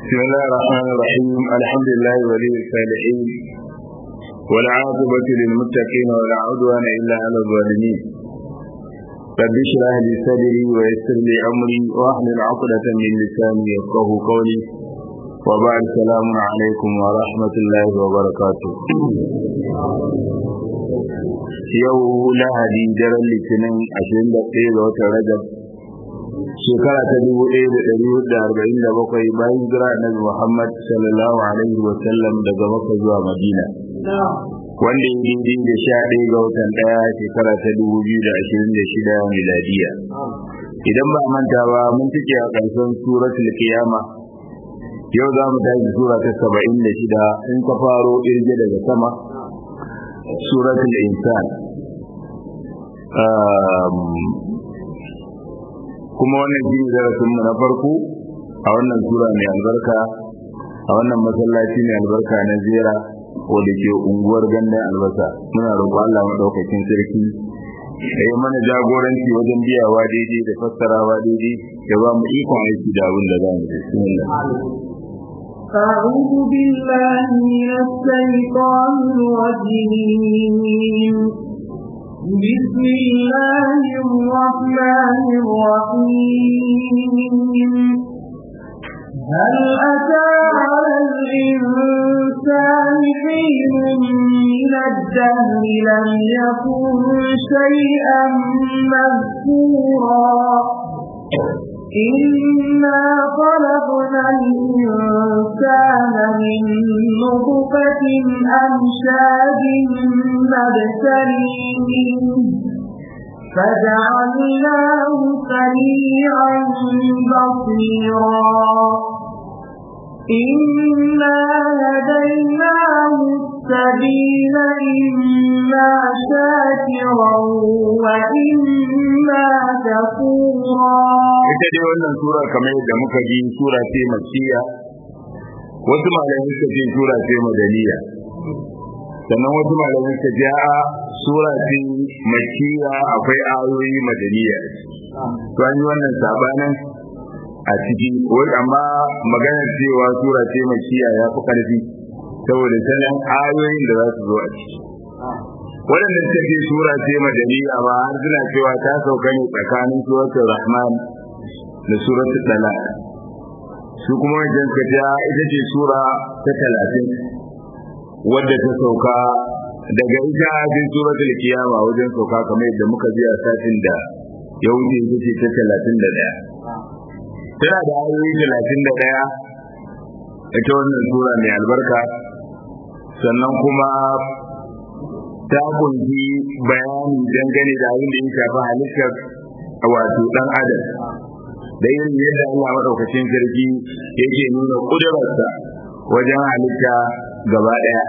بسم الله الرحمن الرحيم الحمد لله ولي الصالحين والعاقبة للمتقين ولا عدوان إلا على الظالمين رب اشرح لي صدري ويسر لي أمري واحلل عقدة من لساني يفقه قولي وبعد السلام عليكم ورحمة الله وبركاته yau lahadi daren litinin 21 ga watan rajab shekara ta dubu ɗaya da ɗari hudu da arba'in da bakwai bayan jira annabi Muhammad sallallahu alaihi wa sallam daga Makka zuwa Madina. Wanda ya daidai da sha ɗaya ga watan ɗaya shekara ta dubu biyu da ashirin da shida miladiya. Idan ba manta ba mun cike a ƙarshen suratul Qiyama. Yau za mu tashi sura ta saba'in da shida in ka faro irge daga sama. Suratul Insan. kuma wannan shi ne darasinmu na farko a wannan sura mai albarka a wannan masallaci mai albarka na zera wadda ke unguwar gandun albasa muna roƙo Allah maɗaukakin sarki da yi mana jagoranci wajen biyawa daidai da fassarawa daidai da ba mu ikon aiki da abin da za mu أعوذ بالله من الشيطان الرجيم بسم الله الرحمن الرحيم هل أتى على الإنسان حين من الدهر لم يكن شيئا مذكورا إنا خلقنا الإنسان من نطفة أمشاج نبتليه فجعلناه سميعا بصيرا إنا هديناه السبيل إما شاكرا وإما كفورا ita dai wannan sura kamar yadda muka ji sura ce makkiya wasu malamai suka ce sura ce madaniya sannan wasu malamai suka ce a sura ce makkiya akwai ayoyi madaniya to an yi wannan sabanin a ciki wai amma maganar cewa sura ce makkiya ya fi karfi saboda sanin ayoyin da za su zo a ciki waɗanda suka ce sura ce madaniya ba har suna cewa ta sauka ne tsakanin suratul rahman da suratul talaq su kuma wajen kaja ita ce sura ta talatin wadda ta sauka daga ita cikin suratul kiyama wajen sauka kamar yadda muka ji a satin da ya wuce ita ce ta talatin da ɗaya tana da ayoyi talatin da ɗaya ita wannan sura mai albarka sannan kuma ta kunshi bayani dangane da abin da ya shafi halittar wato ɗan adam da yin yadda Allah maɗaukacin sarki yake nuna ƙudurarsa wajen halitta gaba ɗaya.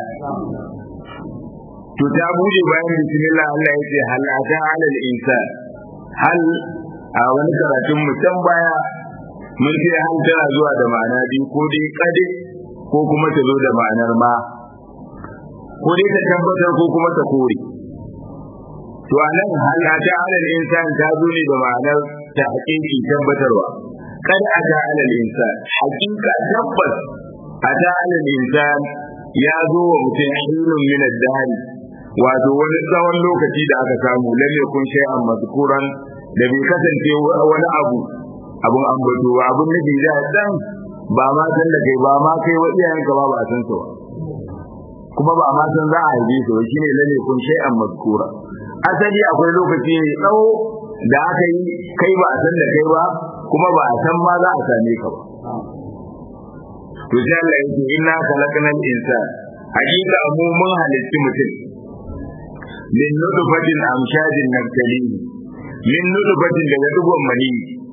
To ta buɗe bayan bismillah Allah ya ce hal ata alal insan hal a wani karatun mutum baya mun ce hal tana zuwa da ma'ana biyu ko dai kade ko kuma ta zo da ma'anar ma ko dai ta tabbatar ko kuma ta kore. To a nan hal ata alal insan ta zo ne da ma'anar ta haƙiƙi tabbatarwa kada a ta alal insan haƙiƙa tabbas a ta alal insan ya zo wa mutum hilun min ad wato wani tsawon lokaci da aka samu lam yakun shay'an mazkuran da bai kasance wani abu abun ambato ba abun nufi da dan ba ma san da kai ba ma kai wa iyayenka ba ba san su kuma ba ma san za a haife su shine lam yakun shay'an mazkura asali akwai lokaci ne tsawo da aka yi kai ba a san da kai ba kuma ba a san ma za a same ka ba to sai Allah yake inna khalaqnal insan hakika mu mun halitti mutum min nutfatin amshajin nabtalihi min nutfatin daga dugon mani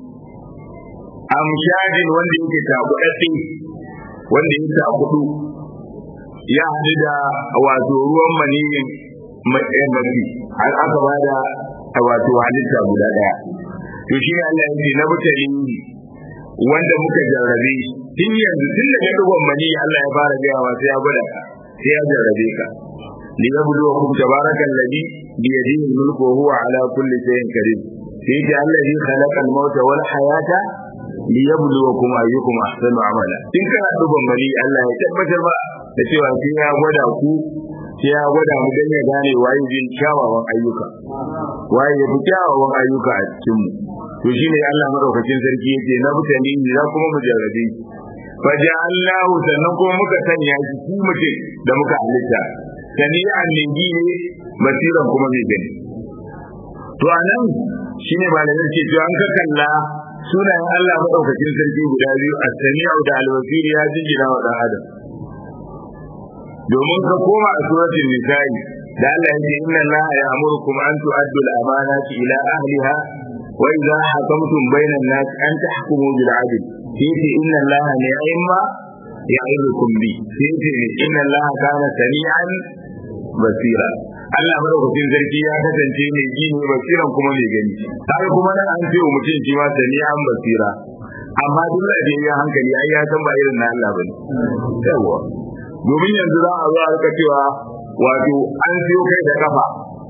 amshajin wanda yake takudadde wanda yake takudu ya hadu da wato ruwan maniyin mafi har aka bada wato halitta guda daya to shi ne Allah yake na mutane wanda muka jarrabe tun yanzu tun daga dugon mani Allah ya fara gaya wa sai ya gwada ka sai ya jarrabe ka li yabluwakum tabaraka alladhi bi yadihi mulku wa huwa ala kulli shay'in karim sai ya allazi khalaqa al-mauta wal hayata liyabluwakum ayyukum ahsanu amala in kana duban mali Allah ya tabbatar ba da cewa sai ya gwada ku sai ya gwada mu dan ya gane waye bin kyawawan ayyuka waye ya fi kyawawan ayyuka a cikin mu to shine Allah madaukakin sarki yake na mutane ne za kuma mu jarrabe faja'alnahu sannan kuma muka sanya shi shi mutum da muka halitta sami'an lingi ne basiran kuma mai gani to anan shine malamin ce to an ka kalla sunayen Allah madaukakin sarki guda biyu as-sami'u da al-basir ya jingina wa dan adam domin ka koma a suratul nisa'i da Allah ya ce inna Allah ya'murukum an tu'addu al-amanati ila ahliha wa idha hakamtum bayna an-nas an tahkumu bil 'adl yace inna Allah ni'ma ya'idukum bi yace inna Allah kana sami'an basira Allah madaukakin sarki ya kasance mai ji ne basiran kuma mai gani har kuma nan an ce wa mutum shi ma sami'an basira amma duk da ya hankali ai ya san ba irin na Allah bane yawa domin yanzu za a zo a rika cewa wato an siyo kai da kafa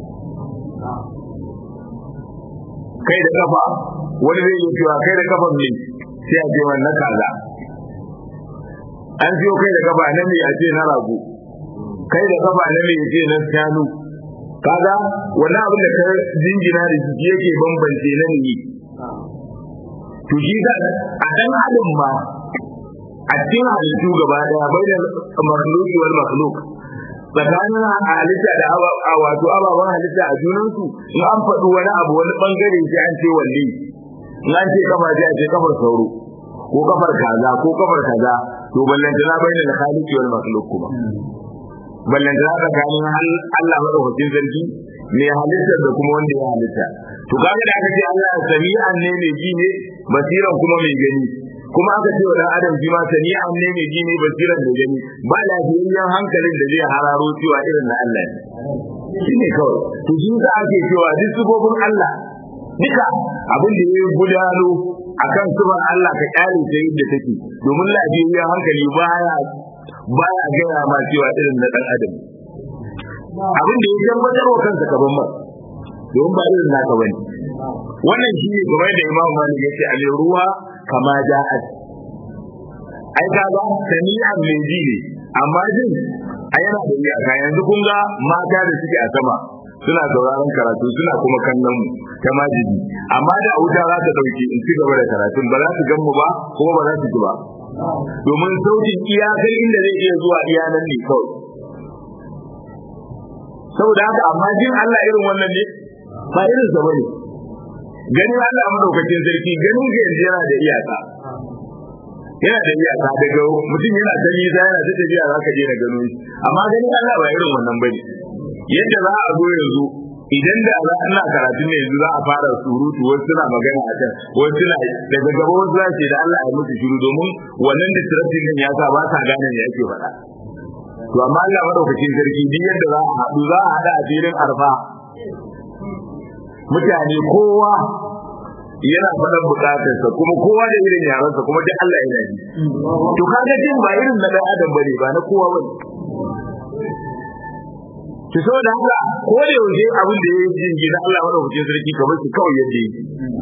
kai da kafa wani zai yi cewa kai da kafan ne sai a ce wannan kaza an siyo kai da kafa na me a ce na rago kai da kafa na me ce na shanu kaga wannan abin da ka jingina da jiki yake bambance na ne to shi da a dan adam ma a cikin halittu gaba daya bai da makhluki wal makhluk tsakanin halitta da wato ababen halitta a junansu in an faɗi wani abu wani bangare sai an ce walli in an ce kafa sai a ce kafar sauro ko kafar kaza ko kafar kaza to ballantana bai da khaliqi wal makhluk kuma ballantana tsakanin Allah madaukakin sarki mai halittar da kuma wanda ya halitta to kaga da aka ce Allah sami'an ne mai ji ne basiran kuma mai gani kuma aka ce wa dan adam shi ma sami'an ne mai ji ne basiran da gani ba lafiyayyen hankalin da zai hararo cewa irin na Allah ne shi ne kawai to shi da ake cewa duk sifofin Allah duka abin da ya gudano akan sifar Allah ka kyale ta yadda take domin lafiyayyen hankali baya baya gaya ma cewa irin na dan adam abin da ya tabbatar wa kansa kaban ma domin ba irin naka bane wannan shi ne game da Imam Malik yace a ruwa kama ja'at ai ka ga sami'an mai ji ne amma jin a yana da iyaka yanzu kun ga mata da suke a sama suna sauraron karatu suna kuma kallon mu ta majidi amma da wuta za ta dauke in ci gaba da karatun ba za su gan mu ba kuma ba za su ji ba domin sautin iyakar inda zai iya zuwa iyanan ne kawai saboda haka amma jin Allah irin wannan ne ba irin sa bane ganin Allah madaukakin sarki ganin ga yanzu yana da iyaka yana da iyaka daga mutum yana ta nisa yana ta tafiya za ka je na gano shi amma ganin Allah ba irin wannan bane yadda za a zo yanzu idan da za ana karatu ne yanzu za a fara surutu wasu suna magana a kan wasu suna daga gaba wasu za ce da Allah ya musu shiru domin wannan distracting din ya sa ba sa gane me ake faɗa to amma Allah madaukakin sarki duk yadda za a haɗu za a haɗa a filin arfa mutane kowa yana faɗan bukatarsa kuma kowa da irin yaransa kuma duk Allah yana ji to kaga jin ba irin na dan adam bane ba na kowa bane ki so da haka ko da yaushe abin da ya jin gida Allah madaukakin sarki kamar shi kawai yadda yake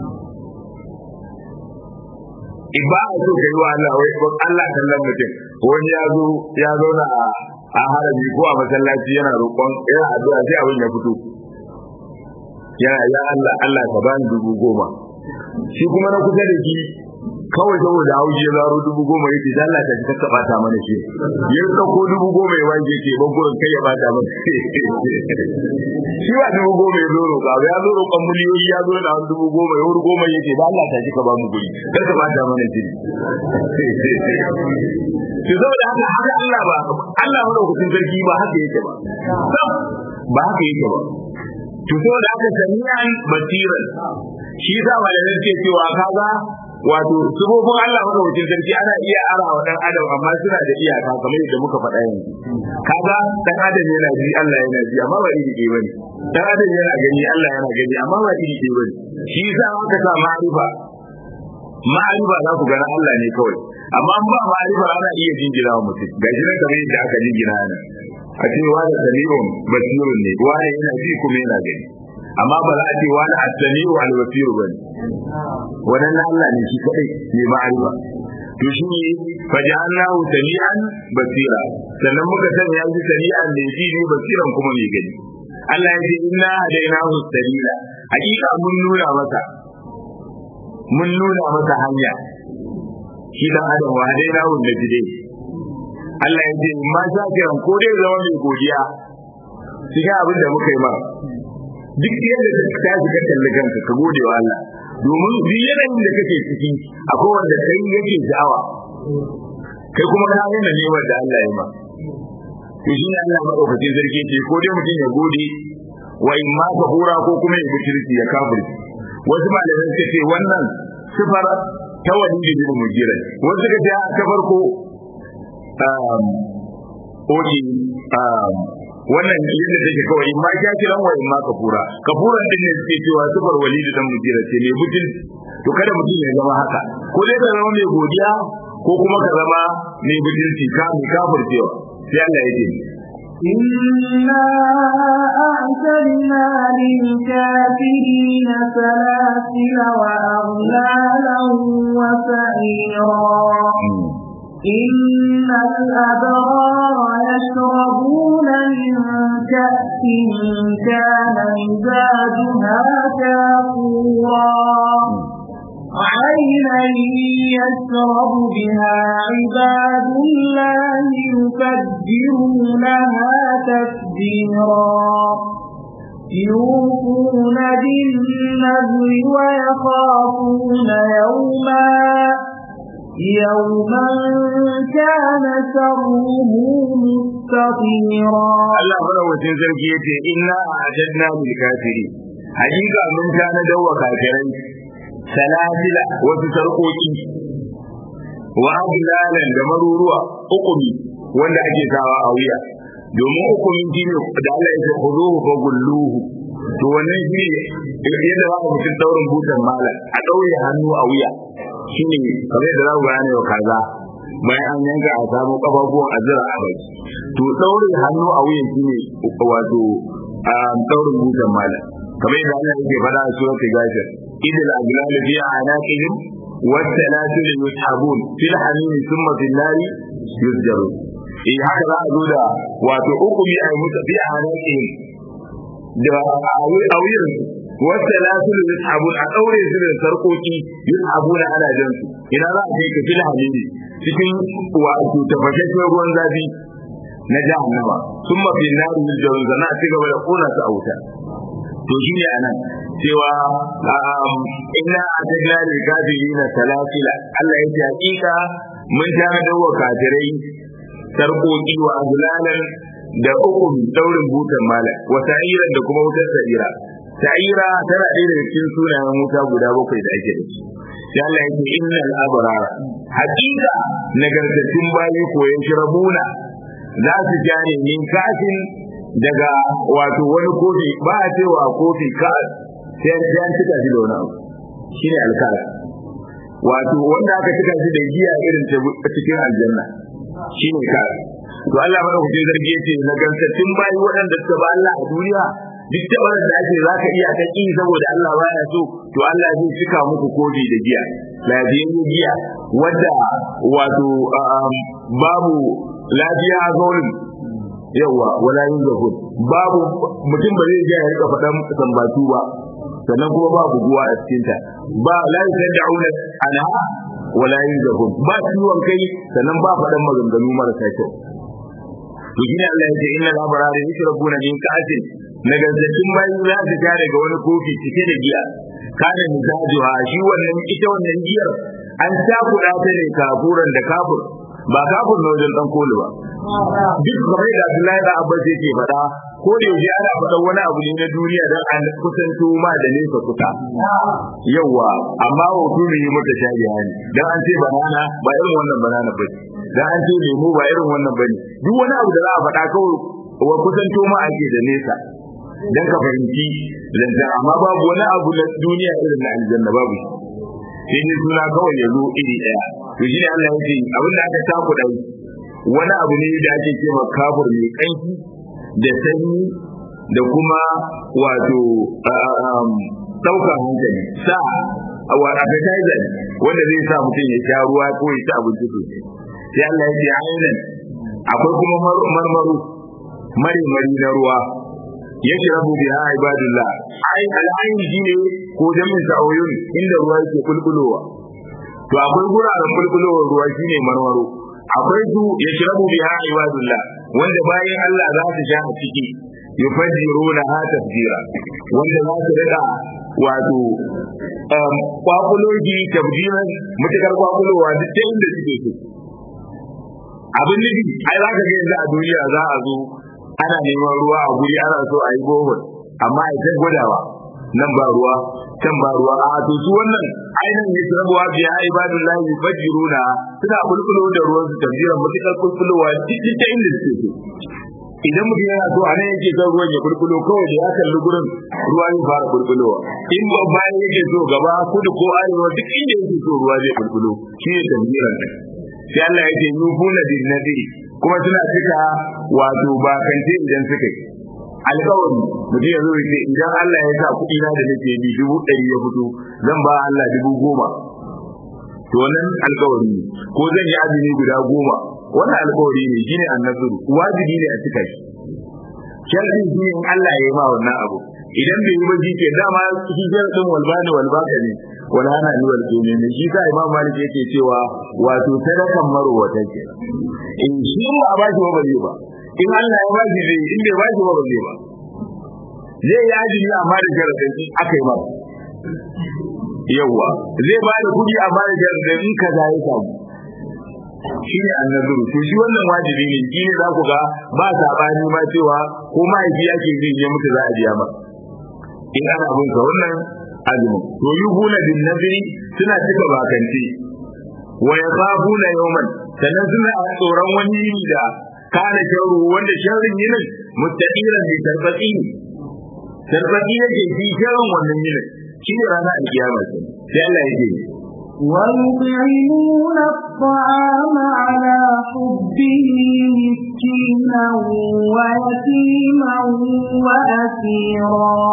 in ba a so kai wa Allah wai Allah kallon mutum wani ya zo ya zauna a harabi ko a masallaci yana roƙon yana addu'a sai abin ya fito yana ya Allah Allah ka bani dubu goma shi kuma na kusa da shi kawai saboda hauji ya zaro dubu goma ya ce Allah ta ka bata mana shi ya dauko dubu goma ya wanke ce ban gurin kai ya bata mana shi ba dubu goma ya zo roƙa ya zo roƙon miliyoyi ya zo da dubu goma ya wuri goma ya ce da Allah ta ji ka ba mu guri kar ka bata mana shi ki zo da haka haka Allah ba Allah madaukakin sarki ba haka yake ba ba haka yake ba to saboda haka sami'an basiran shi yasa malamai suke cewa kaga wato subobin Allah madaukakin sarki ana iya ara wa dan adam amma suna da iyaka kamar yadda muka faɗa yanzu kaga dan adam yana ji Allah yana ji amma ba iri ɗaya bane dan adam yana gani Allah yana gani amma ba iri ɗaya bane shi yasa aka sa ma'arifa ma'arifa za ku gana Allah ne kawai amma an ba ma'arifa ana iya jingira wa mutum gashi nan kamar yadda aka jingira nan a ce wa da sami'un basirun ne wa yana ji kuma yana gani amma ba za a ce wani as-sami'u al-basir bane wannan Allah ne shi kadai ne ma'arifa to shi ne faja'alnahu sami'an basira sannan muka sanya shi sami'an da shi ne basiran kuma mai gani Allah ya ce inna hadainahu sabila hakika mun nuna masa mun nuna masa hanya shi dan adam wa hadainahu najidai Allah ya ce ma sha kiran ko dai zama mai godiya cikin abin da muka yi ma duk yadda ka tashi ka kalli kanka ka gode wa Allah domin duk yanayin da kake ciki akwai wanda kai yake sha'awa kai kuma ka yana neman da Allah ya ma to shi ne Allah madaukakin sarki ce ko dai mutum ya gode wa in ma ka hura ko kuma ya bukirci ya kafirci wasu malamai suka ce wannan sifar ta wani da bin mujira wasu suka ce ta farko um oji um wannan yadda take kawai in ma ya kiran wa in ma kafura kafuran din ne suke cewa sifar walid dan mujira ce mai mutum to kada mutum ya zama haka ko dai ka zama mai godiya ko kuma ka zama mai butulci ka mai kafircewa sai Allah ya ce إنا أعتدنا للكافرين سلاسل وأغلالا وسعيرا إن الأبرار يشربون من كأس كان مزاجها كافورا عينا يشرب بها عباد الله يفجرونها تفجيرا يوفون بالنذر ويخافون يوما يوما كان شره مستطيرا Allah madawacin sarki yace inna a'adna lil kafiri hakika mun kana dawa kafirai salasila wasu sarkoki wa aglalan da maruruwa ukumi wanda ake sawa a wuya domin ukumin shine da Allah ya ce khuduhu fa gulluhu to wannan shine yadda za ka mutum daurin butan malam a daure hannu a wuya shine kamar da za ku gane wa kaza bayan an yanka a samu kafafuwan azira a bai to daurin hannu a wuyan shine wato a daurin butan malam kamar yadda Allah yake faɗa a suratul ghafir idil aglal fi anaqihim والسلاسل يسحبون في الحميم ثم في النار يسجرون eh haka za a zo da wato ukumi a mutu fi anaqihim da awir wata lasilu yushabun a daure su da sarkoki yushabuna ana jan su ina za a kai ka fil hamimi cikin wato tafashashen ruwan zafi na jahannama sun mafi naru yusjarun zana a cigaba da kona su a wuta to shi ne anan cewa inna atajna lil kafirina salasila Allah ya ce hakika mun tana da wa kafirai sarkoki wa azlalan da ukun daurin butan mala wa sa'iran da kuma wutar sa'ira sa'ira tana ɗaya daga cikin sunayen wuta guda bakwai da ake da su sai Allah ya ce innal abrara hakika nagartattun bayi koyan shirabuna za su jane min kafin daga wato wani kofi ba a cewa kofi ka sai an cika shi da wani abu shine alkara wato wanda aka cika shi da giya irin ta cikin aljanna shine kara to Allah madaukakin zargi yace na gantattun bayi waɗanda suka ba Allah a duniya duk da wannan da ake zaka iya ta ki saboda Allah baya so to Allah zai cika muku kofi da giya lafiyayyen giya wadda wato babu lafiya zaurin yawa wala yin zahud babu mutum ba zai ya rika faɗan sambatu ba sannan kuma ba buguwa a cikin ta ba la yad'una anha wala yin zahud ba ciwon kai sannan ba faɗan maganganu marasa kyau to shine Allah ya ce inna labarara yashrabuna min ka'atin nagartattun bayi za su sha daga wani kofi cike da giya kana mizajuha shi wannan ita wannan giyar an cakuɗa ta ne kafuran da kafur ba kafur na wajen dan kolu ba duk kamar da Abdullahi da Abbas yake faɗa ko da yaushe ana faɗa wani abu ne na duniya don an kusanto ma da nesa kusa yawa amma hoto ne yi maka shaji hani dan an ce banana ba irin wannan banana ba dan an ce lemu ba irin wannan bane duk wani abu da za a faɗa kawai wa kusanto ma ake da nesa dan ka fahimci zanzan amma babu wani abu na duniya irin na aljanna babu sai ne suna kawai ya zo iri ɗaya to shi ne Allah ya ce abin da aka taku ɗauki wani abu ne da ake cewa kafur mai kanki da sanyi da kuma wato ɗaukar hankali sa wa appetizer wanda zai sa mutum ya sha ruwa ko ya ci abinci sosai sai Allah ya ce ainihin akwai kuma marmaru mari mari na ruwa ya shirabu biha ibadullah ai al'ayin shine ko jamin sa'oyun inda ruwa yake kulkulowa to akwai guraren kulkulowar ruwa shine marmaro akwai su ya shirabu biha ibadullah wanda bayan Allah za su sha a ciki yufajjiruna ha tafjira wanda za su rika wato kwakuloji tabjiran mutakar kwakulowa duk ta inda suke so abin nufi ai za ka ga yanzu a duniya za a zo ana neman ruwa a guri ana so a yi bohol amma a ta gwadawa nan ba ruwa can ba ruwa a to su wannan ainihin ya rabuwa biya ibadullahi yufajjiruna suna kulkulo da ruwan su tabjiran mutakar kulkulowa duk ta inda suke so idan mutum yana so a nan yake son ruwan ya bulbulo kawai da ya kalli gurin ruwa zai fara bulbulowa in ba bayan yake so gaba kudu ko arewa duk inda yake so ruwa zai bulbulo shi ne tambiran nan sai Allah ya ce yufuna bin nadiri kuma suna cika wato bakance idan suka yi alkawari mutum ya zo ya ce idan Allah ya sa kuɗi na da nake bi dubu ɗari ya fito zan ba Allah dubu goma to wannan alkawari ne ko zan yi azumi guda goma wannan alkawari ne shine annasuru wajibi ne a cika shi sharri shi in Allah ya yi ma wannan abu idan bai yi ba shi ke dama shi sharadin walbani walbaka ne wala ana ni wal ne shi sa imam malik yake cewa wato sadakan marwata ke in shi ba ba shi ba zai ba in Allah ya ba shi zai in bai ba shi ba zai ba zai yi ajini amma da sharadin aka yi masa yawwa zai ba da kudi amma da sharadin in kaza ya samu shi ne annazuru to shi wannan wajibi ne shi ne za ku ga ba sabani ma cewa ko mahaifi ake zai je mutu za a biya ma in ana bin ka wannan azumin to yuhuna bin nazri suna cika bakanci wa yakhafuna yawman sannan suna tsoron wani yini da kana sharru wanda sharrin yinin mustaqiran bi tarbati tarbati yake shi sharrin wannan yinin shi ne ranar alkiyama sai Allah ya ce ويطعمون الطعام على حبه مسكينا ويتيما وأسيرا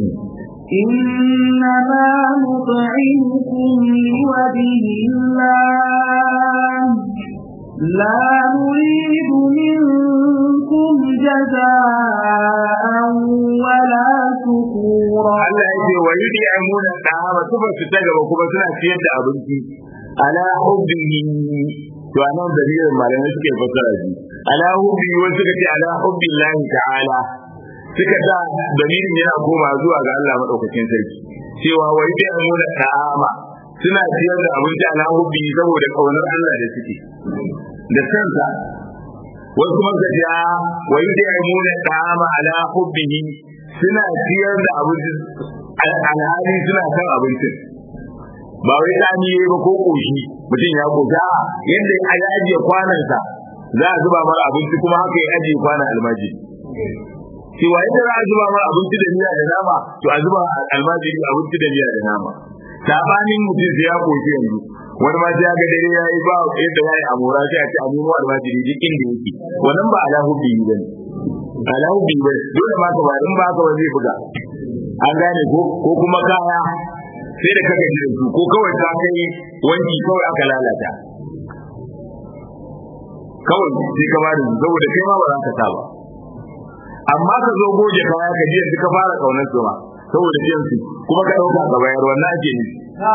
إنما نطعمكم لوجه الله لا نريد منكم جزاء ولا شكورا Allah ya ce wa yudi amuna ta'ama kuma su ta gaba kuma suna ciyar da abinci ala hubbihi to anan dalilin malamai suke fassara shi ala hubbihi wani suka ce ala hubbillahi ta'ala suka sa dalilin yana koma zuwa ga Allah madaukakin sarki cewa wa yudi amuna ta'ama suna ciyar da abinci ala hubbihi saboda kaunar Allah da suke da kansa wasu kuma suka ce wa yudi amuna ta'ama ala hubbihi suna ciyar da abincin alhali suna kan abincin ba wai tsani yayi ba ko koshi mutum ya koka yadda ya ajiye kwanansa za a zuba mara abinci kuma haka ya ajiye kwanan almaji cewa yadda za a zuba mara abinci da miya da nama to a zuba almaji abinci da miya da nama sabanin mutum sai ya koshi yanzu wani ma sai ya ga dare ya yi ba yadda ya yi amura sai a ce a nemo almajiri duk inda yake wannan ba alahu biyu bane alahu biyu bane dole ma ka ba in ba ka ba zai buga an gane ko ko kuma kaya sai da kaka jirin su ko kawai ka kai wanki kawai aka lalata kawai sai ka ba da su saboda kai ma ba za ka sa ba amma ka zo goje kaya ka ji yanzu ka fara kaunar su ma saboda jin su kuma ka dauka ka bayar wannan ake yi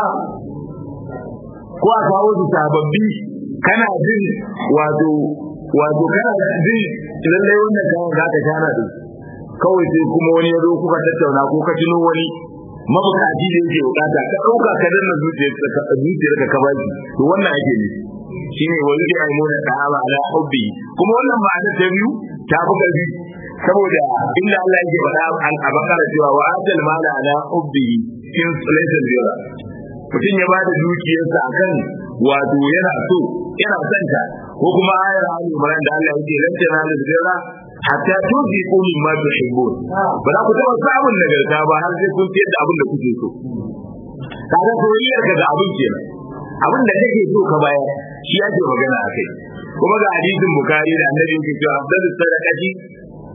ko a kawo su sababbi kana jin wato wato kana jin lallai wannan kayan za ka shana da kawai sai kuma wani ya zo kuka tattauna ko ka tuno wani mabukaci da yake bukata ka dauka ka danna zuciyar ka zuciyar ka ka baki to wannan ake ne shine wani da ai mona ta'ala ala hubbi kuma wannan ma'ana ta biyu ta fi karfi saboda inda Allah yake faɗa an abakara cewa wa ajal mala ala hubbi in sulaitan jira mutum ya bada dukiyarsa akan wato yana so yana son ta ko kuma ayar Ali Imran da Allah yake lan tanalu birra hatta tuziqu mimma tuhibbun ba za ku taba samun nagarta ba har sai kun fiyar da abin da kuke so kaga soyayyar ka ga abin kenan abin da kake so ka bayar shi yake magana akai kuma ga hadisin bukari da annabi yake cewa afdalu sadaqati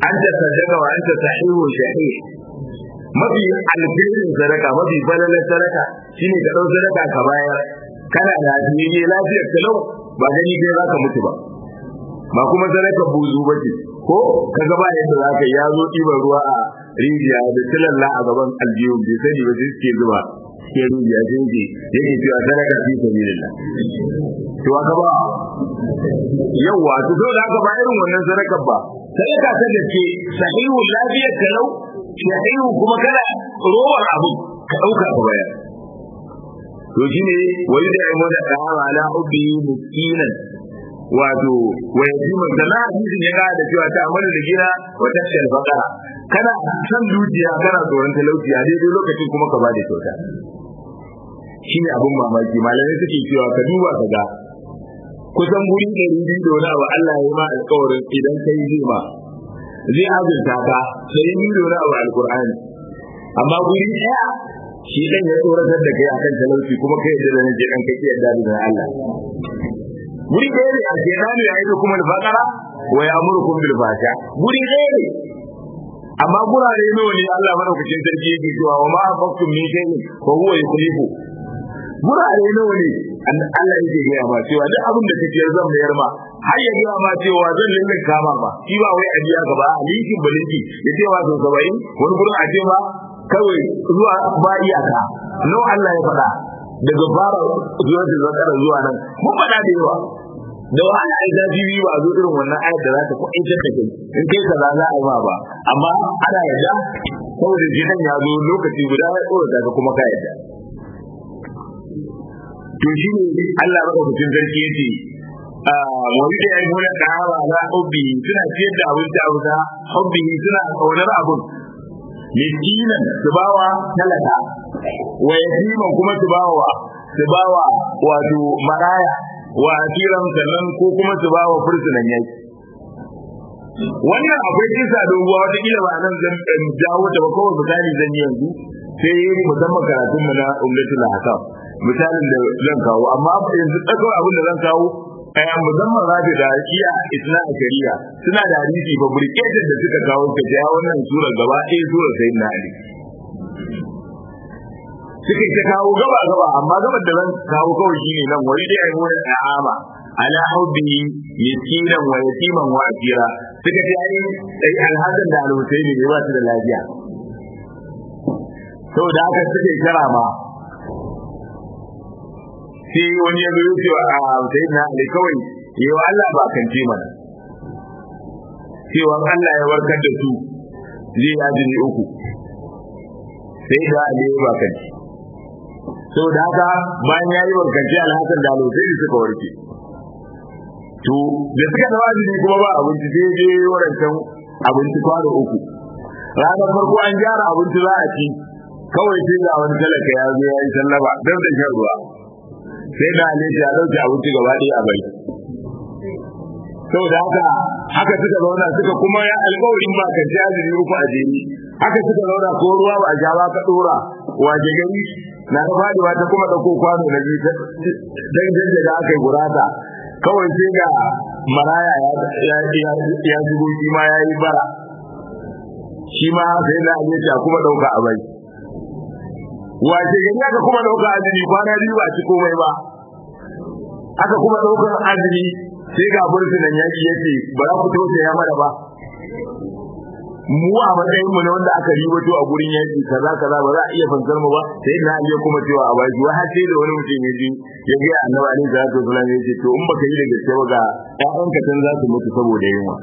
an ta sadaka wa an ta sahihu shahih mafi alkhairin sadaka mafi falalar sadaka shine ka dau sadaka ka bayar kana da ne lafiyar ka lau ba gani kai zaka mutu ba ba kuma sadaka buzu ba ce ko ka gaba yadda zaka ya zo ɗiban ruwa a rijiya da tilalla a gaban aljihu bai sani ba sai suke zuba ke rijiya sai ke yake cewa sadaka fi sabilillah to aka ba yawa to dole aka ba irin wannan sadakar ba sadaka ta gaske sahihu lafiyar ka lau shahihu kuma kana rowar abu ka dauka ka bayar to shine wani da ya mada da'awa ala hubbi miskinan wato wa yatima sana hadisin ya ga da cewa ta amana da gina wa tashal faqara kana san dukiya kana tsoron talauci a daidai lokacin kuma ka bada kyauta shine abun mamaki malamai suke cewa ka duba ka ga kusan guri ɗari biyu da wani abu Allah ya yi ma alƙawarin idan kai zai ma zai azurta ka sai yi da wani abu alƙur'ani amma guri ɗaya shi ɗan ya tsoratar da kai akan talauci kuma kai da zan je ɗan kake yadda da Allah guri ɗaya ne a ke nani ya yi kuma alfaƙara wa ya amurkum bil fasha guri ɗaya ne amma gurare nawa ne Allah madaukakin sarki yake cewa wa ma afaqtum min shay'in fa huwa yukhlifu gurare nawa ne Allah yake gaya ma cewa duk abin da kake zan mayar ma har ya gaya ma cewa zan linka kama ma shi ba wai ajiya gaba a linkin balinki ya ce wa sau saba'in wani gurin a ce ma kawai zuwa ba iyaka nawa Allah ya faɗa daga fara zuwa da zakara zuwa nan mun faɗa da yawa da wahala ai zafi biyu ba zo irin wannan ayat da za ta kuɗaitar da kai in kai kaza za a yi ma ba amma ana yadda saboda jinan ya zo lokaci guda ya tsorata ka kuma ka yadda to shi ne Allah madaukakin sarki yace wani da yayi wani dawa na hubbi suna ciyar da abinci a wuta hubbi suna kaunar abun miskinan su bawa talaka wa yatiman kuma su bawa su bawa wato maraya wa asiran sannan ko kuma su bawa fursunan yaki wannan akwai kisa doguwa wata kila ba nan zan jawo ta ba kawai misali zan yi yanzu sai musamman karatun mu na ummatul hakam misalin da zan kawo amma yanzu tsakar abin da zan kawo a musamman rabi da iya isna a shari'a suna da hadisi ba burketar da suka kawo ta ja wannan sura gaba ɗaya sura sai na ali suka ta kawo gaba gaba amma gabar da zan kawo kawai shine nan wani da yayi wani da'ama ala hubbi miskinan wa yatiman wa asira suka ce ai sai alhasan da al-husaini ne ba su da lafiya saboda haka suke kira ma sai wani ya zo ce a sai na ali kawai yawa Allah ba kan ce mana cewa Allah ya warkar da su zai ajini uku sai da ali ya ba kan saboda haka bayan ya yi warkanci alhassan da alhussein suka warke to da suka da ajini kuma ba abinci sai je warancan abinci kwano uku ranar farko an gyara abinci za a ci kawai sai ga wani talaka ya zo ya yi sallama don da shan ruwa sai da ne ya dauke abinci gaba ɗaya a bai saboda haka haka suka zauna suka kuma ya alƙawarin ba ka jaziri uku a jeri haka suka zauna ko ruwa ba a ja ba ka dora waje gari na ta faduwa ta kuma ɗauko kwano na biyu dan janje da aka yi gurata kawai sai ga maraya ya shigo shi ma ya yi bara shi ma sai da ne kuma ɗauka a bai wace gari aka kuma ɗauka azumi kwana biyu ba ci komai ba aka kuma ɗaukar azumi sai ga burtunan yaki yace ba za ku tausaya mana ba mu a matsayin mu na wanda aka ribato a gurin yaki kaza kaza ba za a iya fansar mu ba sai na iya kuma cewa a baki wai har sai da wani mutum ya ji ya ga annabi alaihi salatu wasallam ya ce to in baka yi da gaske ba ga ƴaƴanka tan za su mutu saboda yunwa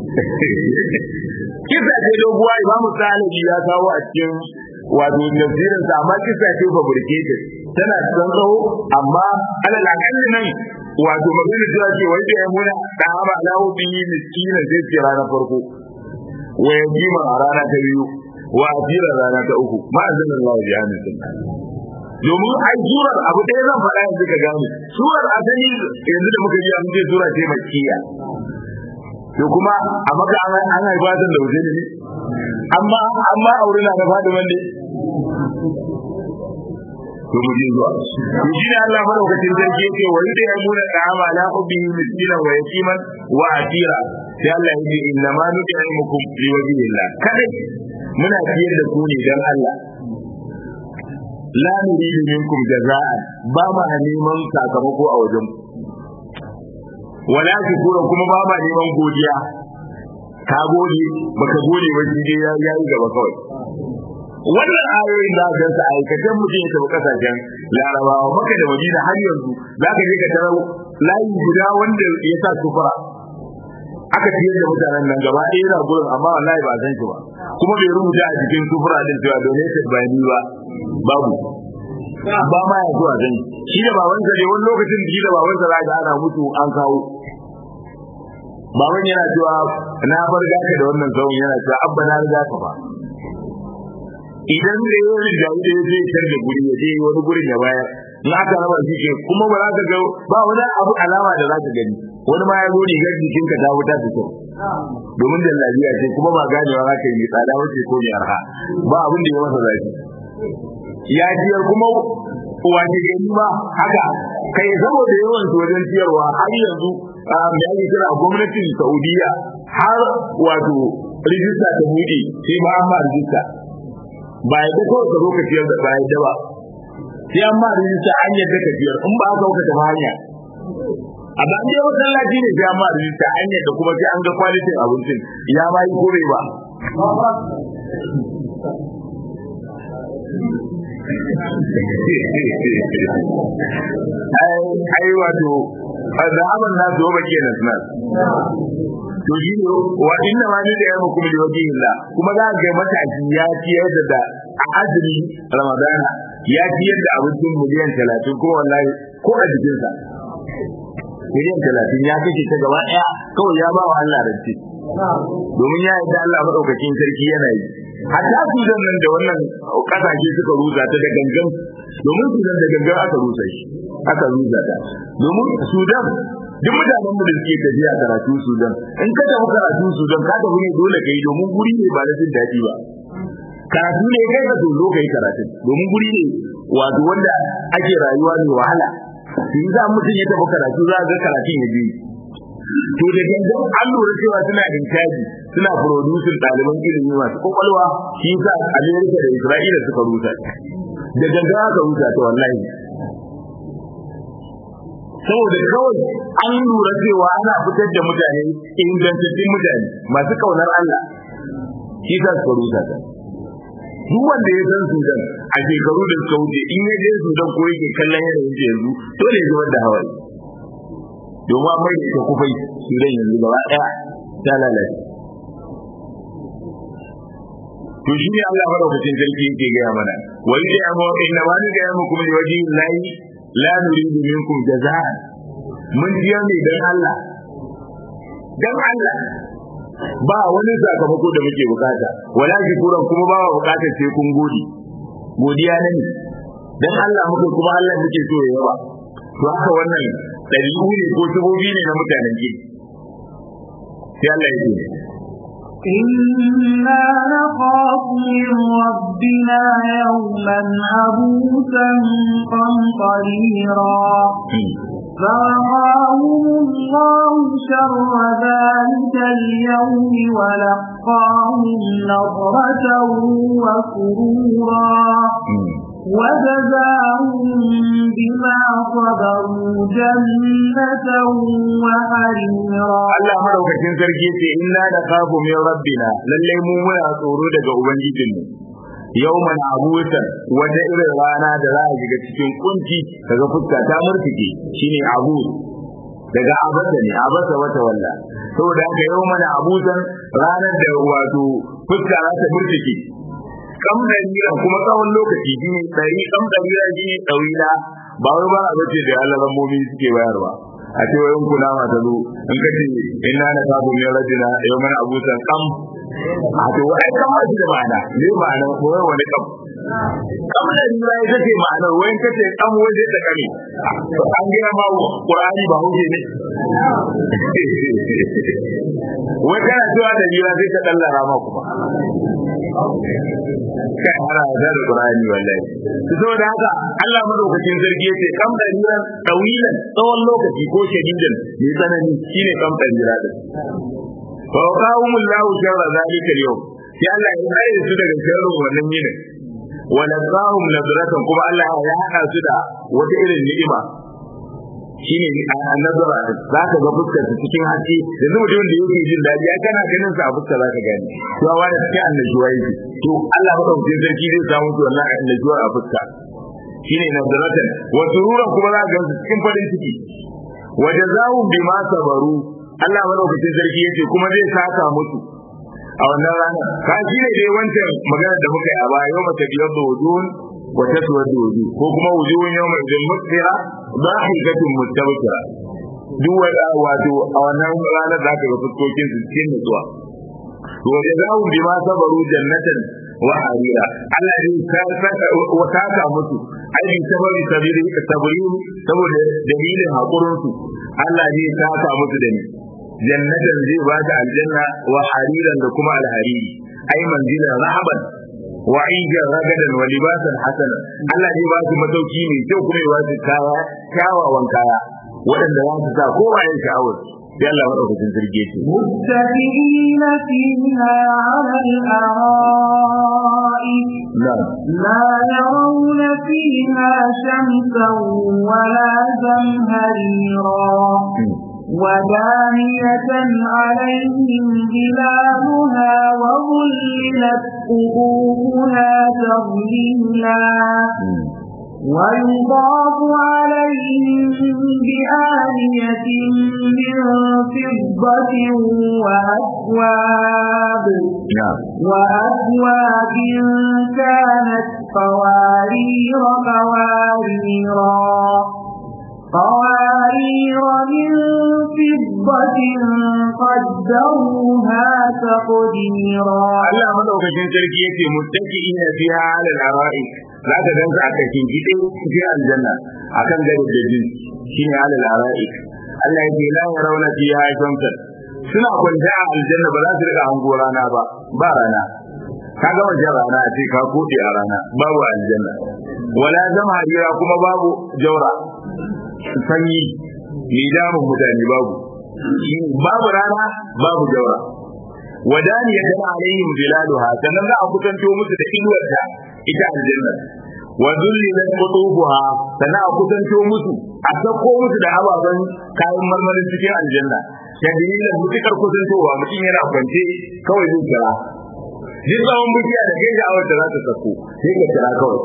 kisa ce doguwa imamu salihi ya kawo a cikin wato tafsirin sa amma kisa ce fabricated tana cikin tsawo amma alal akalli nan wato magana cewa ce wai da ya muna da haba lahu bihi miskina zai ce ranar farko wa yajima a rana ta biyu wa asira rana ta uku ma azanin Allah ya hannun sunna domin ai surar abu ɗaya zan faɗa yanzu ka gane surar asali yanzu da muka ji an ce sura ce makkiya to kuma a maka an haifa ta da wuce ne amma amma aure na da fadi wanda to mu je zuwa to shi ne Allah madaukakin sarki yake wa yadda ya nuna ta'ama la ubbi miskinan wa yatiman wa asira sai Allah ya ce inna ma nut'imukum fi wajhillah kadai muna ciyar da ku ne dan Allah la nuridu minkum jaza'an ba ma neman sakamako a wajen wala shukura kuma ba ma neman godiya ka gode baka gode ba shi dai ya yi gaba kawai wannan ayoyin da aka sa aikatan mutum ya tafi kasashen larabawa maka da madina har yanzu za ka je ka tarar layi guda wanda ya sa sufura aka ciyar da mutanen nan gaba ɗaya yana gurin amma wallahi ba san shi ba kuma bai rubuta a cikin sufura din cewa donated by ni ba babu ba ma ya zuwa gani shi da babansa ne wani lokacin da shi da babansa za ga ana mutu an kawo baban yana cewa na farga ka da wannan tsawon yana cewa abba na riga ka ba idan da ya riga da ya je tar da guri ya je wani gurin ya bayar in aka raba shi ke kuma ba za ka ga ba wani abu alama da za ka gani wani ma ya zo rigar jikin ka ta wuta su kyau domin da lafiya ce kuma ba ganewa za ka yi tsada wace ko mai arha ba abin da ya masa zafi ya ciyar kuma wace gani ba haka kai saboda yawan su wajen ciyarwa har yanzu da ake kira gwamnatin saudiya har wato rijista ta buɗe sai ba an ma rijista ba ya da kawai ka zo ka ciyar da ba ya da ba sai an ma rijista an yadda ka ciyar in ba ka ta hanya a ba dai masallaci ne sai an ma rijista an yadda kuma sai an ga kwalitin abincin ya ma yi kore ba ai wato da abin na zo ba kenan nan to shi ne wa inna ma ni da yamu kuma da wajen Allah kuma za ga matashi ya ciyar da da a azumi ramadana ya ciyar da abincin miliyan 30 kuma wallahi ko a jikinsa miliyan 30 ya kashe ta gaba daya kawai ya ba wa Allah rance domin ya yarda Allah madaukakin sarki yana yi hatta su nan da wannan kasashe suka rusa ta da gangan domin su da gangan aka rusa shi aka rusa ta domin Sudan duk mutanen mu da suke tafiya karatu Sudan in ka tafi karatu Sudan ka tafi ne dole kai domin guri ne ba na jin daɗi ba karatu ne kai ka zo kai karatu domin guri ne wato wanda ake rayuwa ne wahala in za mutum ya tafi karatu za ga karatun ya biyu to da gangan an lura cewa suna intaji suna producing ɗaliban ilimi masu kwakwalwa shi yasa Amerika da Isra'ila suka rusa da gangan aka rusa ta wallahi saboda kawai an lura cewa ana fitar da mutane ingantattun mutane masu kaunar Allah shi yasa suka rusa ta duk wanda ya san Sudan a shekaru da suka wuce in ya je Sudan ko yake kallon yanayin yanzu dole ya zubar da hawaye domin an mai da ita kufai Sudan yanzu gaba ɗaya ta lalace to shi ne Allah madaukakin sarki yake gaya mana wa yi da amma inna ma ni gaya muku min waji lahi la nuridu minkum jazaa mun jiya ne dan Allah dan Allah ba wani sakamako da muke bukata wala shukuran kuma ba bukatar sai kun gode godiya ne dan Allah muke kuma Allah muke so ya yaba to haka wannan ɗabi'u ne ko tubobi ne na mutanen gidi sai Allah ya ce إنا نخاف من ربنا يوما عبوسا قمطريرا فوقاهم الله شر ذلك اليوم ولقاهم نظرة وسرورا وجزاهم بما صبروا جنة وحريرا Allah madaukakin sarki ce inna da kafu min rabbina lalle mu muna tsoro daga ubangijinmu yawman abusan wata irin rana da za a shiga cikin kunci daga fuska ta murtike shine abu daga abasa ne abasa wata walla saboda haka yawman abusan ranar da wato fuska za ta murtike kam dalila kuma tsawon lokaci shine dari kam dalila shine dawila ba wai ba a bace da Allah rammomi suke bayarwa a ce wayan kula ma ta zo in ka ce inna na sabu min rajina yau mana abusan kam a to wai kam ma shi da ma'ana ne ma'ana ko wani kam kam da ni bai kace ma'ana wayan kace kam waje da kame an ga ma qur'ani ba huje ne wai kana cewa da jira sai ka dallara ma kuma kai ana da da qur'ani wallahi saboda haka Allah madaukakin sarki yace kam da niran tawilan tsawon lokaci ko shadidan mai tsanani shine kam da nira din fa qawmullahu sharra zalika al-yawm sai Allah ya kare su daga sharrin wannan yinin wa laqahum nadratan kuma Allah ya hada su da wata irin ni'ima shine a nazara za ka ga fuskar su cikin haske yanzu mutumin da yake jin daɗi ya kana ganin sa a fuskar za ka gani to wa da cikin annajuwa yake to Allah madaukakin sarki zai samu su wannan annajuwa a fuska shine nazaratan wa sururan kuma za ka ga su cikin farin ciki wa jazaa'u bima sabaru Allah madaukakin sarki yace kuma zai saka musu a wannan rana ka shi ne dai wancan magana da muka yi a baya yau mata biyar da wujuhun wa taswadu wujuh ko kuma wujuhun yawma idin musfira dhahikatun mustabshira duk wanda wato a wannan ranar za ka ga fuskokin su cikin nutsuwa to da za mu bi ma sabaru jannatan wa harira Allah zai wa saka musu ai bi sabari sabiri sabiri saboda dalilin hakurin su Allah zai saka musu da ni jannatan zai ba ta aljanna wa hariran da kuma alhariri ai manzilan rahaban wa aijan ragadan wa libasan hasana Allah zai ba su matauki mai kyau kuma ya ba su kaya kyawawan kaya waɗanda za su sa kowa yin sha'awar sai Allah madaukakin sarki ce متكئين فيها على الأرائك لا يرون فيها شمسا ولا زمهريرا ودانية عليهم ظلالها وظللت قبورها تظليلا ويضاف عليهم بآنية من فضة وأكواب وأكواب كانت قوارير قواريرا قوارير من فضة قدروها تقديرا Allah madaukakin sarki yake muttaqiina fiha 'ala al-ara'ik za ka gansu a cikin gide cikin aljanna akan gari da jin shine 'ala al-ara'ik Allah yake la yarawna fiha shamsan suna kwanta a aljanna ba za su riga hango rana ba ba rana ka ga wajen rana a ce ka kode a rana babu aljanna wala zama harira kuma babu jaura sanyi mai damun mutane babu babu rana babu jaura wadani ya gana alaihim zilaluha sannan za a kusanto musu da inuwarta ita aljanna wa zullilat qutubuha sannan a kusanto musu a sako musu da ababen kayan marmarin cikin aljanna tadlilan mutukar kusantowa mutum yana kwance kawai zai kira duk tsawon bishiya da kai da awar da za ta sako sai ka kira kawai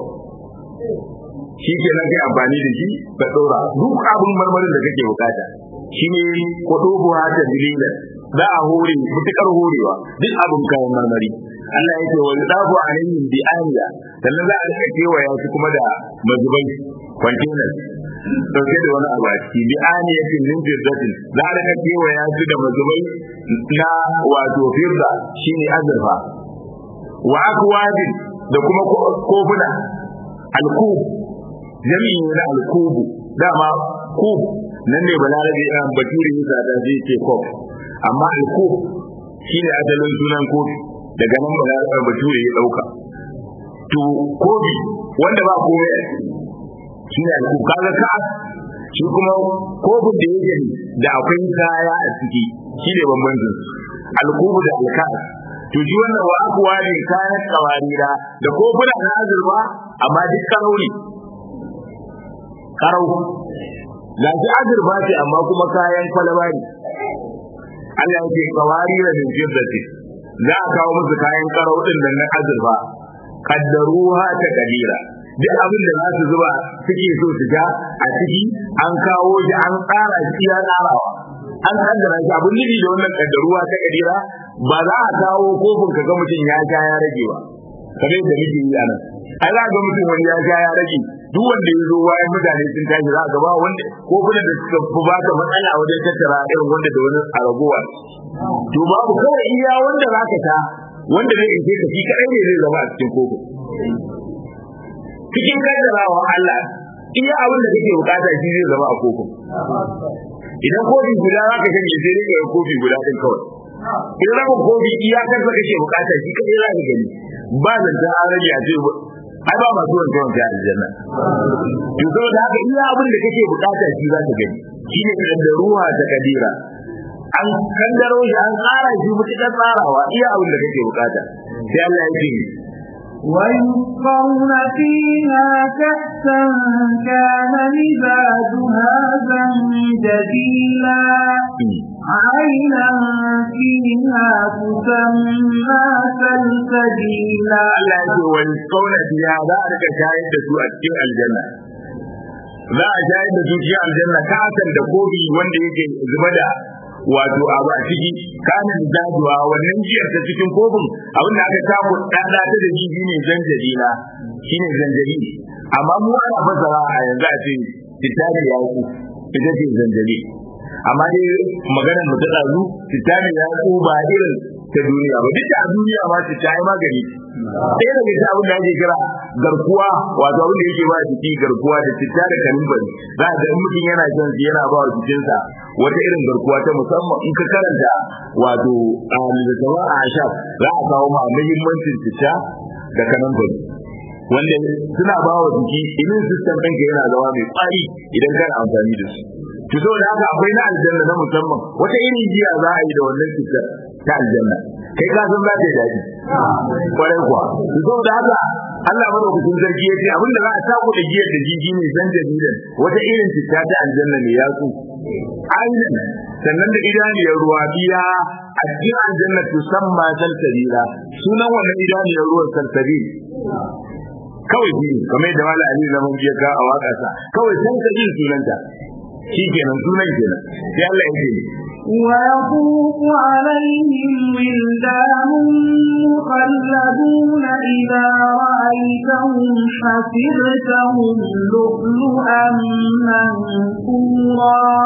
shi ke nan kai amfani da shi ka ɗora duk abin marmarin da kake bukata shi ne kutubuha tadlilan za a hore mutukar horewa duk abin kayan marmari Allah ya ce wa yudafu alaihim bi aniya sannan za a rika kewaya su kuma da mazubai containers dauke da wani abu a ciki bi aniyatin min firdatin za a rika kewaya su da mazubai na wato firda shine azurfa wa akwabin da kuma kofuna alkub jami'in na alkubu dama kub nan ne balarabe ɗan bature ya sada zai ce kof amma alkub shine asalin sunan kofi daga nan balarabe bature ya ɗauka to kofi wanda ba komai a ciki shine alkub kaga ka shi kuma kofin da yake da akwai kaya a ciki shine bambancin alkubu da alkas to ji wannan wa akuwa ne kayan kawarira da kofuna na azurfa amma duk karau ne karau ga shi azurfa ce amma kuma kayan kwalaba ne Allah yake kawarira min fiddati za a kawo musu kayan karau din nan na azurfa kaddaruha ta kadira duk abin da za su zuba suke so su ja a ciki an kawo shi an tsara shi ya tsarawa an kaddara shi abin nufi da wannan kaddaruwa ta kadira ba za a kawo kofin ka ga mutum ya sha ya rage ba kamar yadda muke yi a nan ai za ga mutum wani ya sha ya rage duk wanda ya zo bayan mutane sun tashi za ga ba wanda kofunan da suka fi ba ka matsala wajen tattara irin wanda da wani a ragowa to babu kawai iya wanda za ka sha wanda zai ishe ka shi kadai ne zai zama a cikin kofin cikin kaddarawa Allah iya abin da kake bukata shi zai zama a kofin idan kofi guda za ka shanye sai dai ka kofi guda ɗin kawai in rabin kofi iyakar da kake bukata shi kadai za ka gani ba zanta an rage a ce ai ba masu wanke wanke a aljanna to saboda haka iya abin da kake bukata shi za ka gani shi ne da ruwa ta kadira an kaddaro shi an tsara shi mutukar tsarawa iya abin da kake bukata sai Allah ya ce ويسقون فيها كأسا كان مزاجها زنجبيلا عينا فيها تسمى سلسبيلا Allah ya ce wani kauna fiya za a rika shayar da su a cikin aljanna za a shayar da su cikin aljanna kasan da kofi wanda yake zuba da wato abu a ciki kanin dajuwa wannan jiyar ta cikin kofin abin da aka samu ɗaɗa ta da shi ne zanjabila shine zanjabi amma mu ana fasara a yanzu a ce titani ya ku ita ce zanjabi amma dai maganar mu ta ɗazu titani ya ku ba irin ta duniya ba duk a duniya ma ta yi magani ɗaya daga cikin abin da ake kira garkuwa wato abin da yake ba jiki garkuwa da citta da kanumfari za a ga in mutum yana shan su yana ba wa jikinsa wata irin garkuwa ta musamman in ka karanta wato a littattafan a ashab za a kawo ma muhimmancin citta da kanumfari wanda suna ba wa jiki immune system ɗinka yana zama mai ƙwari idan kana amfani da su to saboda haka akwai na aljanna na musamman wata irin jiya za a yi da wannan cutar ta aljanna kai ka san za ta yi daɗi kwarai kuwa to saboda haka Allah madaukakin sarki ya ce abin da za a saku da giyar da jiji ne zan jamilan wata irin cuta ta aljanna ne ya su ainihin sannan da idaniyar ruwa biya a cikin aljanna to san ma salsabila sunan wannan idaniyar ruwan salsabil kawai shi kamar da mala ali zaman jiya ka a waka sa kawai salsabil sunanta shi kenan sunan kenan sai Allah ya ce ويطوف عليهم ولدان مخلدون إذا رأيتهم حسبتهم لؤلؤا منثورا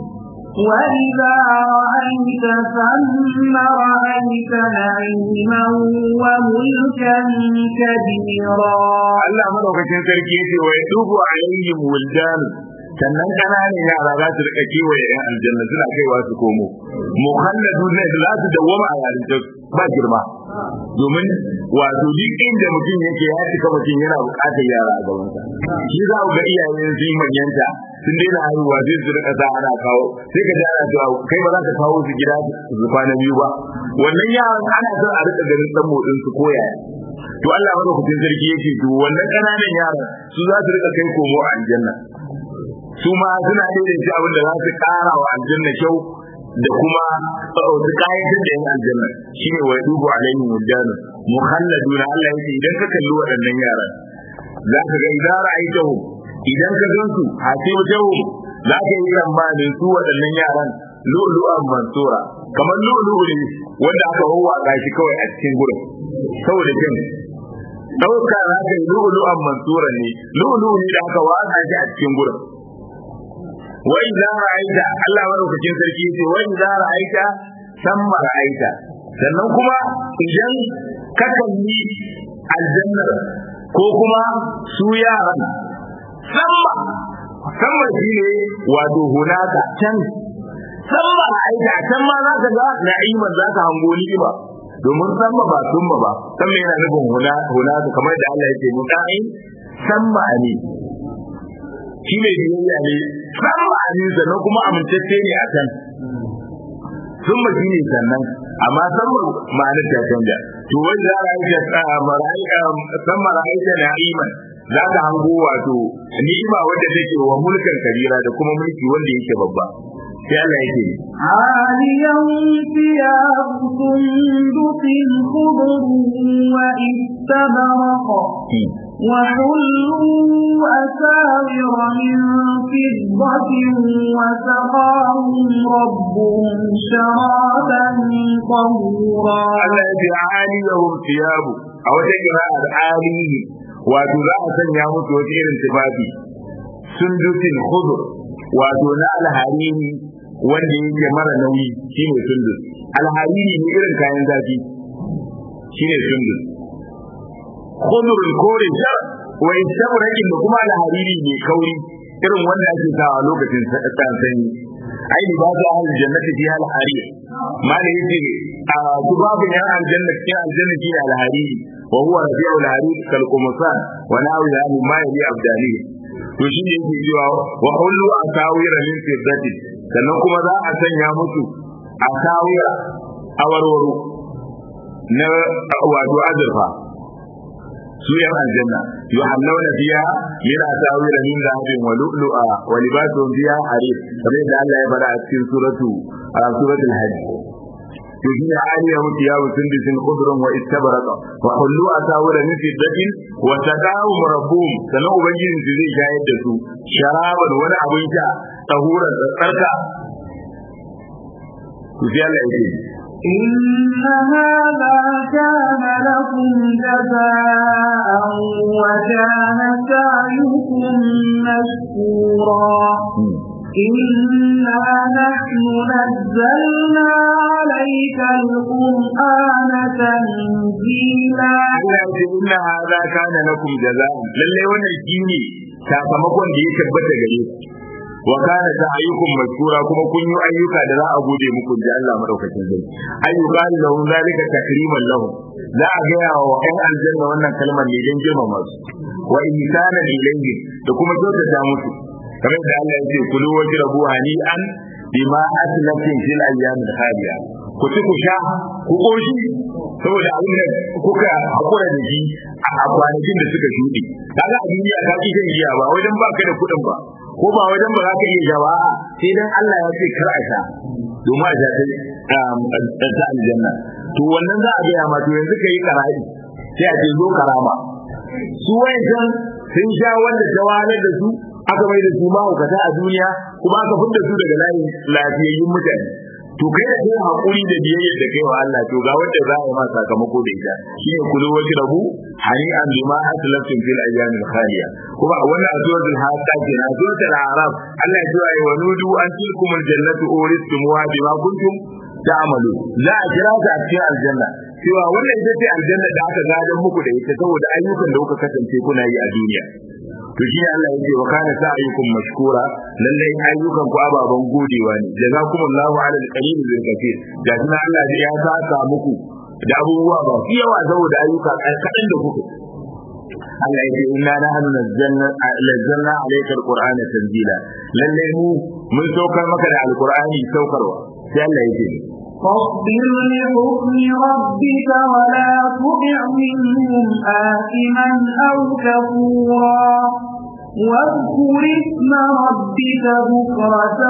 وإذا رأيت ثم رأيت نعيما وملكا كبيرا Allah madaukakin sarki yace wa yadubu alaihim wildan sannan kananan yara za su rika kewaye yan aljanna suna kaiwa su komo muhalladu ne za su dawwama a yarinta ba girma domin wato duk inda mutum yake ya cika mutum yana bukatar yara a gabansa shi za ku ga iyayen su manyanta sun daina haihuwa sai su rika sa ana kawo sai ka ji ana cewa kai ba za ka kawo su gida su kwana biyu ba wannan yaran ana son a rika ganin dan motsin su koya to Allah madaukakin sarki yake to wannan kananan yaran su za su rika kai komo a aljanna su ma suna daidaita abin da za su kara wa aljanna kyau da kuma su kayan da yan aljanna shine wa dubu alaihim wajana muhalladuna Allah yake idan ka kalli waɗannan yaran za ka ga idan ra'aitahu idan ka gan su hasibtahu za ka yi tsammanin su waɗannan yaran lu'lu'an mansura kamar lu'lu'u ne wanda aka wawwaka shi kawai a cikin gurin saboda jin ɗauka za ka yi lu'lu'an mansura ne lu'lu'u ne da aka waka shi a cikin gurin wa idza ra'aita Allah madaukakin sarki yace wa idza ra'aita samma ra'aita sannan kuma idan ka kalli aljannar ko kuma su yaran samma samma shine wato hunaka can samma ra'aita can ma za ka ga na'iman za ka hango ni'ima domin samma ba summa ba samma yana nufin hunaka kamar da Allah yake muta'in samma ne shi mai biyayya ne san ma'anin sannan kuma amintacce ne a can sun mashi ne sannan amma san ma'anar ta canja to wanda za a yi san mara'aita na iman za ka hango wato ni'ima wadda take wa mulkan kabira da kuma mulki wanda yake babba sai Allah yake عاليهم ثياب سندس خضر واستبرق وحلوا أساور من فضة وسقاهم ربهم شرابا طهورا Allah ya ce aliyahum thiyabu a wata kira'ar alihi wato za a sanya musu wata irin tufafi sundusin khudur wato na alharini wanda yake mara nauyi shine sundus alharini ne irin kayan zafi shine sundus khudur kore shar wa istabrakin da kuma alhariri ne kauri irin wanda ake sawa lokacin sanyi ai ba za a aljannati fi alhariri mala yace a babu yan aljanna cikin aljanna shi alhariri wa huwa rabi'u alhariri kal qumsan wa nawi ya ma yabi abdani to shi ne yake cewa wa hullu asawira min fiddati sannan kuma za a sanya musu asawira awarwaro na wato azurfa su yan aljanna yuhallawna fiha min asawira min dhahabin wa lu'lu'a wa libasuhum fiha harir kamar da Allah ya fara a cikin suratu a suratul hajj يجي عالية ثياب سندس خضر واستبرق وحلوا أساور من فضة وسقاهم ربهم سنو بنجين زي شاهد دسو شرابا ولا أبن شاء طهورا تركا وفي الله يجي إن هذا كان لكم جزاء وكان سعيكم مشكورا إنا نحن نزلنا عليك القرآن تنزيلا إن هذا كان لكم جزاء للي وانا الجيني sakamakon da ya tabbata gare ku wa kana sa'ayukum mashkura kuma kun yi ayyuka da za a gode muku da Allah madaukakin zai ayyuka lahum zalika takriman lahum za a ga wa ƴan aljanna wannan kalmar ne don girmama su wa ihsanan ilayhi da kuma kyautata musu kamar da Allah ya ce kulu wajrabu hani'an bima aslafin fil ayyamil khaliya ku ci ku sha ku koshi saboda abin da kuka hakura da shi a kwanakin da suka shuɗe kaga a duniya ka ki shan giya ba wajen ba ka da kuɗin ba ko ba wajen ba za ka iya sha ba sai dan Allah ya ce kar a sha domin a sha ta ta aljanna to wannan za a gaya ma to yanzu ka yi kara'i sai a ce zo karama su wayancan sun sha wanda ta wahalar da su aka mai da su mahaukata a duniya kuma aka fidda su daga layin lafiyayyun mutane to kai da kai hakuri da biyayyar da kai wa Allah to ga wanda za a yi ma sakamako da ita shine kulu wajhi rabu hani an bima aslaftum fil ayyam al khaliya kuma a wannan azwatul haqa ke na azwatul arab Allah ya ce wa nudu an tilkum al jannatu uristumuha bima kuntum ta'malu za a kira ta a cikin aljanna cewa wannan ita ce aljanna da aka gadon muku da ita saboda ayyukan da kuka kasance kuna yi a duniya to shi Allah yake wa kana sa'ayukum mashkura lalle ayyukan ku ababan godewa ne jazakumullahu ala alqalil bil kathir da kuma Allah ya saka muku da abubuwa ba su yawa saboda ayyuka kadan da kuka Allah yake inna nahnu nazzalna nazzalna alayka alqur'ana tanzila lalle mu mun saukar maka da alqur'ani saukarwa sai Allah yake فاصبر لحكم ربك ولا تطع منهم آثما أو كفورا واذكر اسم ربك بكرة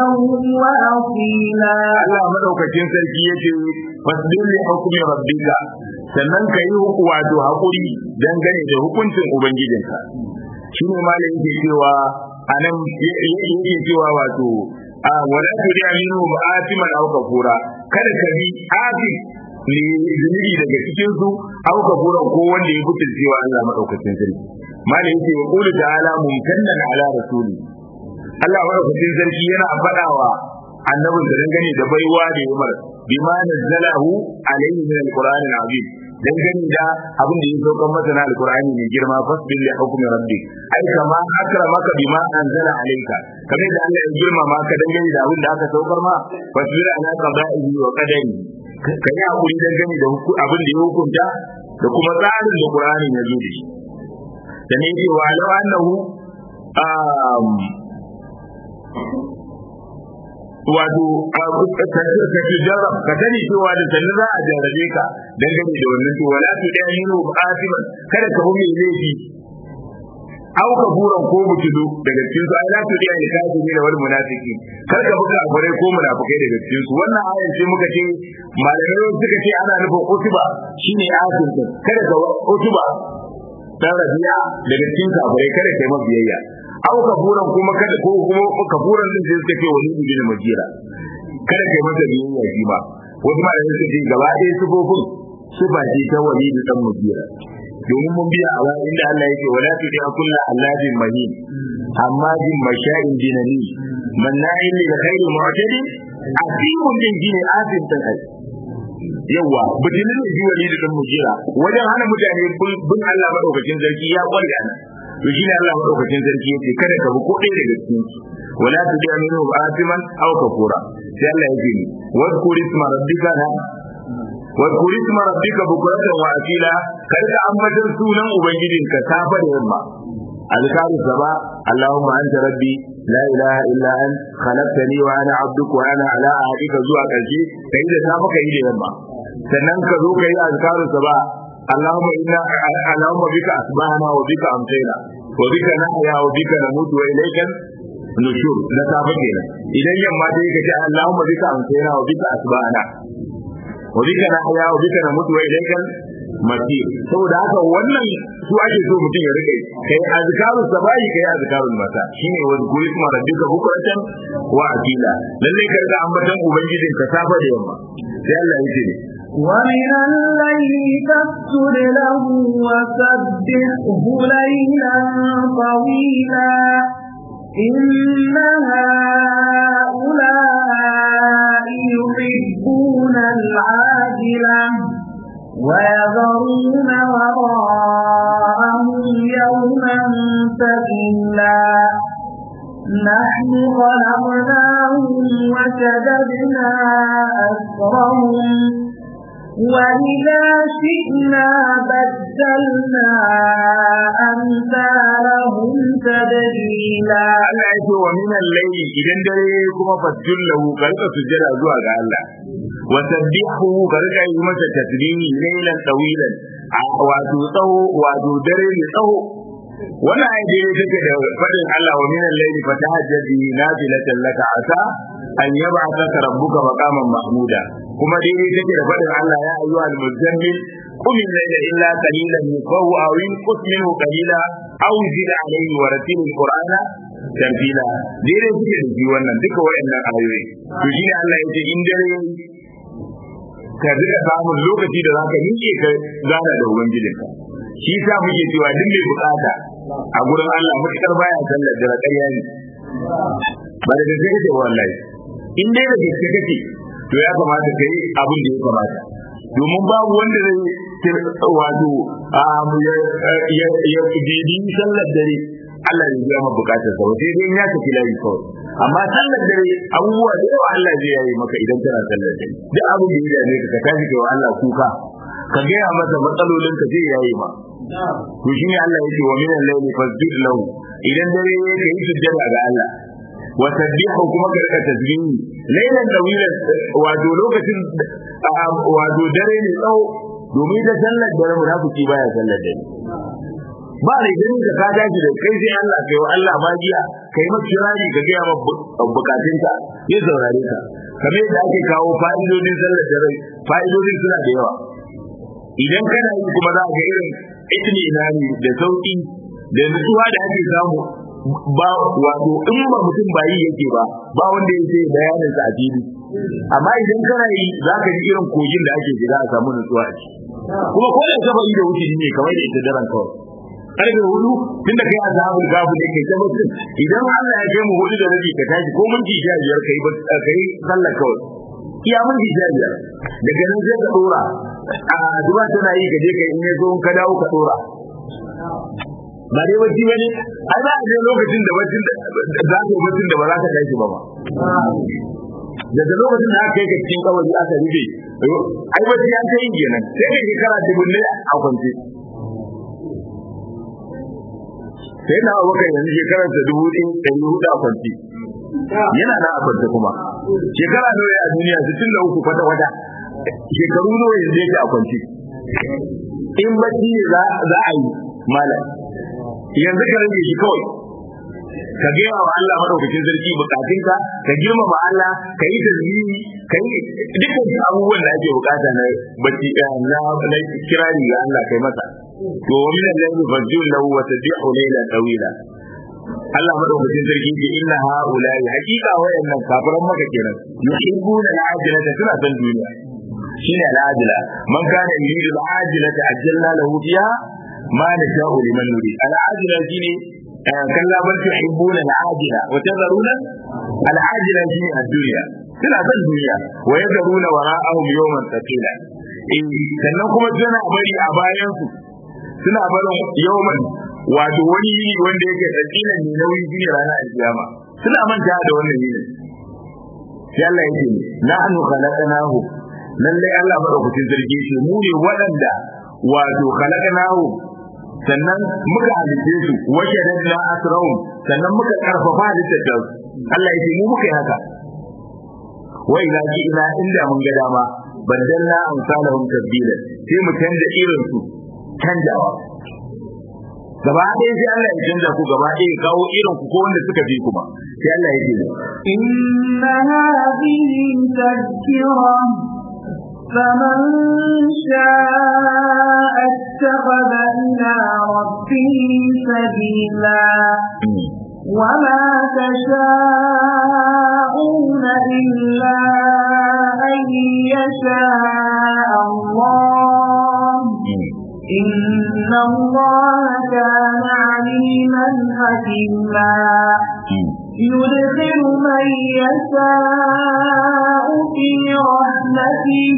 وأصيلا Allah madaukakin sarki yace fasbir li hukmi rabbika sannan ka yi wato hakuri dangane da hukuncin ubangijinka shi ne malamin ke cewa anan yake cewa wato a wala tudi aminu ma'atiman aw kafura kada ka bi afi ne zunubi daga cikin su aw kafura ko wanda ya fitin cewa Allah madaukakin sarki malamin yake wa qulu ta'ala mumtannan ala rasuli Allah madaukakin sarki yana faɗawa annabin da dangane da baiwa da Umar bima nazzalahu alayhi min alqur'ani alazim dangane da abin da ya saukar masa na alqur'ani mai girma fasbil li hukmi rabbi ai kama akramaka bima anzala alayka kamar da Allah ya girma maka dangane da abin da aka saukar ma fasbil ala qada'ihi wa qadari ka yi hakuri dangane da abin da ya hukunta da kuma tsarin da qur'ani ya zo da shi da ne ce wa law annahu wato ka jarrab ka sani cewa da sannu za a jarrabe ka dangane da wannan to wala tu da yinu asiban kada ka hu mai laifi au ka buran ko mutudu daga cikin su ai la tu da kafiri da wal munafiki kar ka buga bare ko munafikai daga cikin su wannan ayan sai muka ce malamai suka ce ana nufin utuba shine asin kada ka utuba dan rabiya daga cikin kafirai kada kai mabiyayya aw kafuran kuma kada ko kuma kafuran din sai suka ce wani bin majira kada kai masa biyayya shi ba wasu ma da suka ce gaba ɗaya sifofin sifa ce ta wani da dan majira domin mun biya a wani inda Allah yake wala tu da kullu alladin mahin hammadin masha'in dinani manna'in lil khairi mu'tadi asimun din gine asin ta kai yawa butinin ne ji wani da dan mujira wajen hana mutane bin Allah madaukakin sarki ya kware ana to shi ne Allah madaukakin sarki yace kada ka bi ko ɗaya daga cikin su wala tudaminu asiman aw kafura sai Allah yake ni wadhkur isma rabbika na wadhkur isma rabbika bukratan wa asila kar ka ambatar sunan ubangijinka safa da yamma azkaru saba Allahumma anta rabbi la ilaha illa an khalaqtani wa ana abduka wa ana ala ahdika zuwa karshe kai da safa kai da yamma sannan ka zo kai azkaru sabah اللهم إنا اللهم بك أصبحنا وبك أمسينا وبك نحيا وبك نموت وإليك النشور لا تفكينا إذا يوم ديك اللهم بك أمسينا وبك أصبحنا وبك نحيا وبك نموت وإليك masir saboda haka wannan su ake so mutum ya rike kai azkarus sabahi kai azkarul masa shine wa zikri kuma rabbika bukratan wa asila lalle ka ga ambatan ubangijin ka safa da yamma sai Allah ya ce ومن الليل فاسجد له وسبحه ليلا طويلا إن هؤلاء يحبون العاجلة ويذرون وراءهم يوما ثقيلا نحن خلقناهم وشددنا أسرهم وإذا شئنا بدلنا أمثالهم تبديلا Allah ya ce wa minan laili idan dare kuma fasjud lahu ka rika sujjada zuwa ga Allah wa sabbihu ka rika yi masa tasbihi lailan tawilan wato tsawo wato dare ne tsawo wannan ayat dai take da fadin Allah wa minan laili fatahajjad bi nafilatan laka asa an yab'athaka rabbuka maqaman mahmuda kuma dai take da fadin Allah ya ayyuhal muzammil قم الليل إلا قليلا نصفه أو ينقص منه قليلا أو زد عليه ورتل القرآن ترتيلا ديره suke da shi wannan duka wayannan ayoyi to shine Allah ya ce in dare ka rika samun lokaci da zaka miƙe ka gana da ubangijinka shi sa muke cewa duk mai bukata a gurin Allah mutakar baya sallar da ƙarya ne ba da gaske kake wallahi in dai da gaske kake to ya kamata kai abin da ya kamata domin babu wanda zai wato ya bibi sallar dare Allah ya biya maka bukatar sa sai dai ya tafi layi kawai amma sallar dare abubuwa da yawa Allah zai yayi maka idan kana sallar dare duk abin da ya dame ka ka tashi kai wa Allah kuka ka gaya masa matsalolin ka zai yayi ma to shine Allah yake wa minan layli fasjud lahu idan dare ya kai sujjada ga Allah wa sabbihu kuma ka rika tasbihi laylan dawilan wato lokacin wato dare ne tsawo domin da sallar dare munafiki baya sallar dare ba da gani da ka dace da kai sai Allah kai wa Allah magiya kai masa kirari ka ga ma bukatunka ya saurare ka kamar yadda ake kawo fa'idodin sallar dare fa'idodin suna da yawa idan kana yi kuma za ka irin itni inani da sauki da nutsuwa da ake samu ba wato in ba mutum ba yi yake ba ba wanda yake bayanin sa a fili amma idan kana yi za ka ji irin kogin da ake shiga a samu nutsuwa a ciki kuma ko da saba yi da wuce ne kamar da ita daren kawai karfe hudu tun da kai a zaɓin gafu ne kai tabbas idan Allah ya kai mu hudu da rabi ka tashi ko minti sha biyar kai kai sallar kawai iya minti sha biyar daga nan sai ka dora a duba tana yi ka je ka in ya zo ka dawo ka dora ba dai bacci bane ai ba a je lokacin da baccin da za ka yi baccin da ba za ka tashi ba ba daga lokacin da aka kai ka cikin kawai aka rufe ai bacci an ta yi kenan sai ka shekara dubunne a kwance sai na abokan yanzu shekarar ta dubu ɗin ɗari hudu a kwanci yana na a kwance kuma shekara nawa a duniya sittin da uku kwata kwata shekaru nawa yanzu yake a kwanci in bacci ne za a yi malam yanzu ka rage shi kawai ka gaya wa Allah madaukakin sarki bukatunka ka girmama Allah ka yi tasbihi ka yi dukkan abubuwan da ake bukata na bacci na na kirari ga Allah kai masa to wa min al-layli fajjul lahu wa tabi'u laylan tawila Allah madaukakin sarki ke inna haula'i haqiqa wayannan kafiran maka kenan yuhibbuna al-ajilata suna san duniya shine al-ajila man kana yuridu al-ajilata ajjalna lahu fiha ma nasha'u liman nurid al-ajila shine kalla bal tuhibbuna al-ajila wa tadharuna al-ajila shine ad-dunya suna san duniya wa yadharuna wara'ahum yawman thaqila in sannan kuma suna bari a bayan su suna barin yawman wato wani yini wanda yake tsakilan ne nauyin shine ranar alkiyama suna manta da wannan yini sai Allah ya ce nahnu khalaqnahu lalle Allah madaukakin sarki ce mu ne waɗanda wato khalaqnahu sannan muka halitte su wace da asrahum sannan muka karfafa halittar da Allah ya ce mu muka yi haka wai na ji ina inda mun ga dama baddalna amsalahum tabdila sai mu canza irin su canjawa gaba ɗaya sai Allah ya canza ku gaba ɗaya kawo irin ku ko wanda suka fi kuma sai Allah ya ce inna hadhihi tadhkira فمن شاء اتخذ إلى ربه سبيلا وما تشاءون إلا أن يشاء الله إن الله كان عليما حكيما يدخل من يشاء في رحمته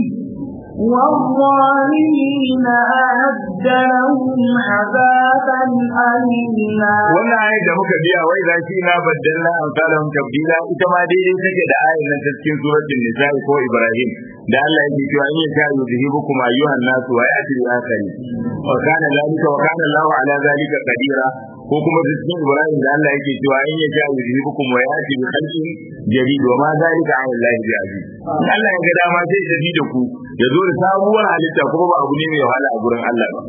والظالمين أعد لهم عذابا أليما wannan ayat da muka biya wai za shi na baddalna amsalahum tabdila ita ma daidai take da ayat nan ta cikin suratul nisa ko ibrahim da Allah yake cewa in yasha yuzhibukum ayyuhan nas wa ya'ti bi akhari wa kana zalika wa kana Allahu ala zalika qadira ko kuma cikin ibrahim da Allah yake cewa in yasha yuzhibukum wa ya'ti bi khalqin jadid wa ma zalika ala Allah bi aziz Allah ya ga dama sai ya da ku ya zo da sabuwar halitta kuma ba abu ne mai wahala a gurin Allah ba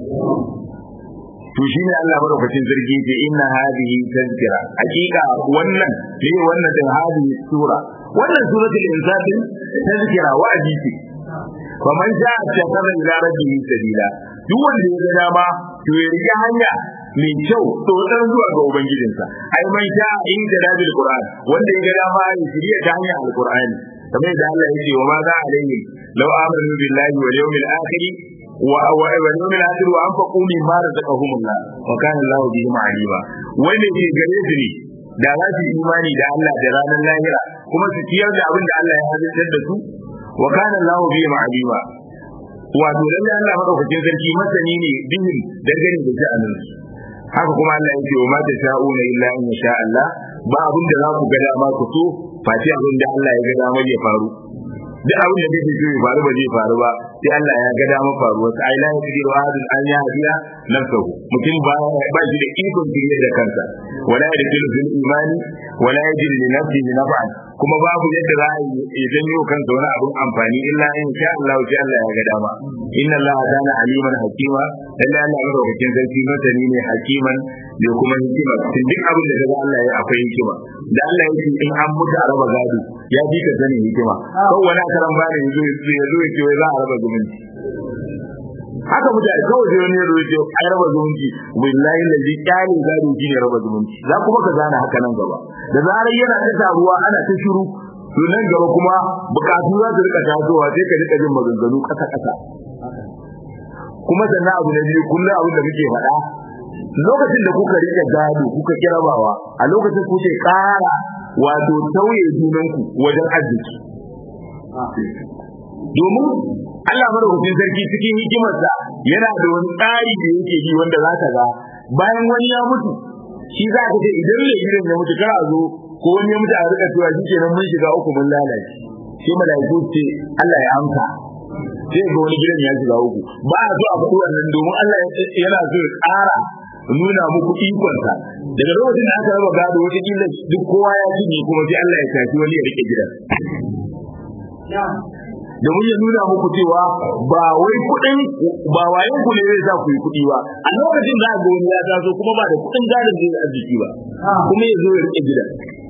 to shine Allah madaukakin sarki ce inna hadhihi tazkira hakika wannan ne wannan din hadhihi sura wannan suratul insan tazkira wa'adi ce faman sha'a shakara ila rabbihi sabila duk wanda ya ga dama to ya riga hanya mai kyau tsotsar zuwa ga ubangijinsa ai man sha'a in da rabil qur'an wanda ya ga dama ya shirya ta hanyar alqur'ani kamar yadda Allah ya ce wa ma za alaihim law amanu billahi wal yawmil akhir واليوم الآخر وأنفقوا مما رزقهم الله وكان الله بهم عليما wanda ke gare su ne da za su imani da Allah da ranar lahira kuma su ciyar da abin da Allah ya halittar da su wa kana Allah bihim alima wato lalle Allah madaukakin sarki masani ne bihim dangane da sha'anin su haka kuma Allah ya ce wa ma tasha'una illa in sha Allah ba abin da za ku ga dama ku so face abin da Allah ya ga dama ya faru duk abin da kake so ya faru ba zai faru ba sai Allah ya ga dama faruwa sai ai la yaqdiru ahadun an yahdiya nafsuhu mutum ba ba shi da ikon shirye da kansa wala yadkhulu fil imani wala yajidu li nafsihi naf'an kuma babu yadda za a yi janyo kansa wani abun amfani illa in sha Allah sai Allah ya ga dama inna Allah kana aliman hakima lalle Allah madaukakin sarki masani ne hakiman da kuma hikima cikin duk abin da kaga Allah ya akwai hikima da Allah ya ce in an mutu a raba gado ya fi ka sanin hikima ko wani karan bani yazo ya zo ya ce wai za a raba zumunci haka mutane kawai sai wani yazo ya ce ai raba zumunci billahi lazi kyalin gado shi ne raba zumunci za kuma ka gane haka nan gaba da zarar yana ta taruwa ana ta shiru to nan gaba kuma bukatu za su rika tasowa sai ka rika jin maganganu kasa kasa kuma sannan abu na biyu kullum abin da muke faɗa lokacin da kuka rike gado kuka kirabawa a lokacin kuke ƙara wato tauye junanku wajen arziki domin Allah madaukakin sarki cikin hikimarsa yana da wani tsari da yake yi wanda za ka ga bayan wani ya mutu shi za ka ce idan mai gidan ya mutu kana zo ko wani ya mutu a rika cewa shi kenan mun shiga uku mun lalace sai malaiku ce Allah ya amsa sai ga wani gidan ya shiga uku ba a so a faɗi wannan domin Allah yana so ya ƙara nuna muku ikonsa daga lokacin da aka raba gado wata kila duk kowa ya cinye kuma sai Allah ya tafi wani ya rike gidan domin ya nuna muku cewa ba wai kuɗin ba wayan ku ne zai sa ku yi kuɗi ba a lokacin da ga wani ya taso kuma ba da kuɗin gadon zai arziki ba kuma ya zo ya rike gidan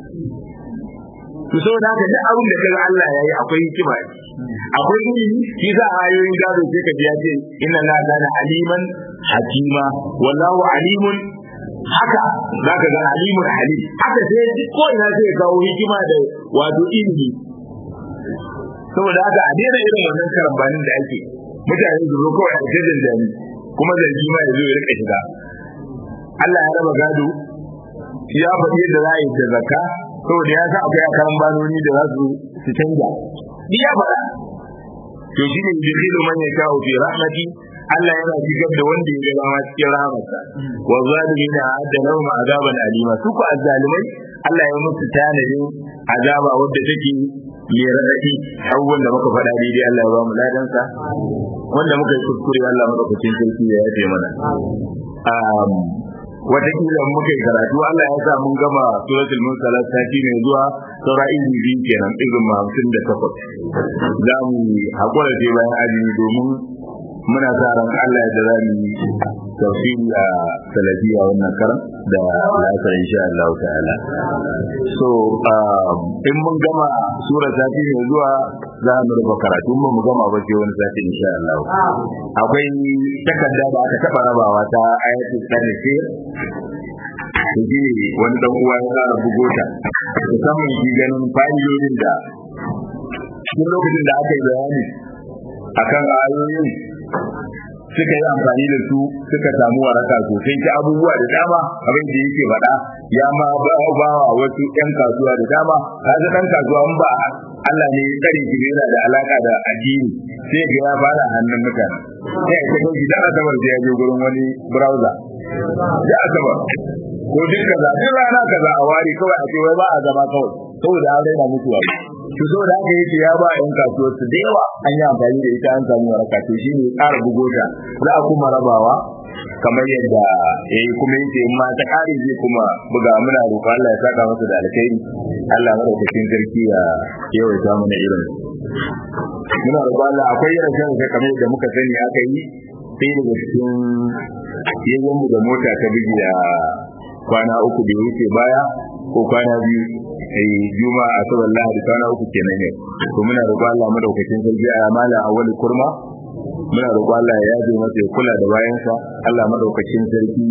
to saboda haka duk abin da kaga Allah ya yi akwai hikima akwai ilimi shi za a ayoyin gado sai ka ji ya ce inna la kana aliman hakima wallahu alimun haka zaka ga alimun halim haka sai ko ina sai kawo hikima da wato ilimi saboda haka a daina irin wannan karambanin da ake mutane su zo kawai a jajin jami kuma zargi ma ya zo ya rika shiga Allah ya raba gado ya faɗi yadda za a yi da zakka saboda ya sa akwai akaran banoni da za su su canja ni ya faɗa to shine yudkhilu man yasha'u fi rahmati Allah yana shigar da wanda ya ga dama cikin rahmarsa wa zalimina adda lahum azaban alima su ku azzalimai Allah ya musu tanadin azaba wadda take mai raɗaɗi abubuwan da muka faɗa daidai Allah ya ba mu ladansa wanda muka yi kuskure Allah madaukakin sarki ya yafe mana watakila muka yi karatu Allah ya sa mun gama suratul mursalat sati mai zuwa saura izini biyu kenan izin hamsin da takwas za mu haƙura ce bayan azumi domin muna sa ran Allah ya da za mu yi tafsiri a salafiya wannan karan da lasa insha Allah ta'ala so in mun gama sura sati mai zuwa za mu rufe karatu mun mu gama ba sai wani sati insha Allah akwai takarda da aka taba rabawa ta ayatul tarihi shi wani dan uwa ya fara bugo ta musamman shi ganin fa'idodin da cikin lokacin da aka yi bayani akan ayoyin suka yi amfani da su suka samu waraka sosai ta abubuwa da dama abin da yake faɗa ya ma ba wa wasu ƴan kasuwa da dama kaga ɗan kasuwa in ba Allah ne ya tsare shi yana da alaka da addini sai ga ya fara hannun mutane sai ya kaga gidan asabar da ya je gurin wani browser ya asabar ko duk kaza duk rana kaza a wari kawai a ce wai ba a zama kawai saboda an raina mutuwa to saboda haka yake ya ba yan kasuwar su da yawa an yi amfani da ita an samu waraka to shi ne ƙara bugo ta za a kuma rabawa kamar yadda ya yi kuma yake in ma ta ƙare zai kuma buga muna roƙo Allah ya saka masa da alkhairi Allah madaukakin sarki ya yawaita mana irin muna roƙo Allah akwai rashin da kamar yadda muka sani aka yi sai daga cikin yayin mu da mota ta bigi a kwana uku da wuce baya ko kwana biyu ai juma'a asabar lahadi kwana uku kenan ne to muna roƙo Allah madaukakin sarki a mala awwal kurma muna roƙo Allah ya yaje masa ya kula da bayansa Allah madaukakin sarki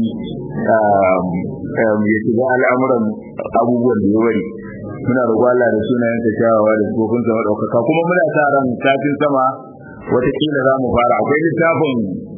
ya shiga al'amuran abubuwan da ya wari muna roƙo Allah da sunayensa kyawawa da tsofinsa madaukaka kuma muna sa ran safin sama watakila za mu fara akwai littafin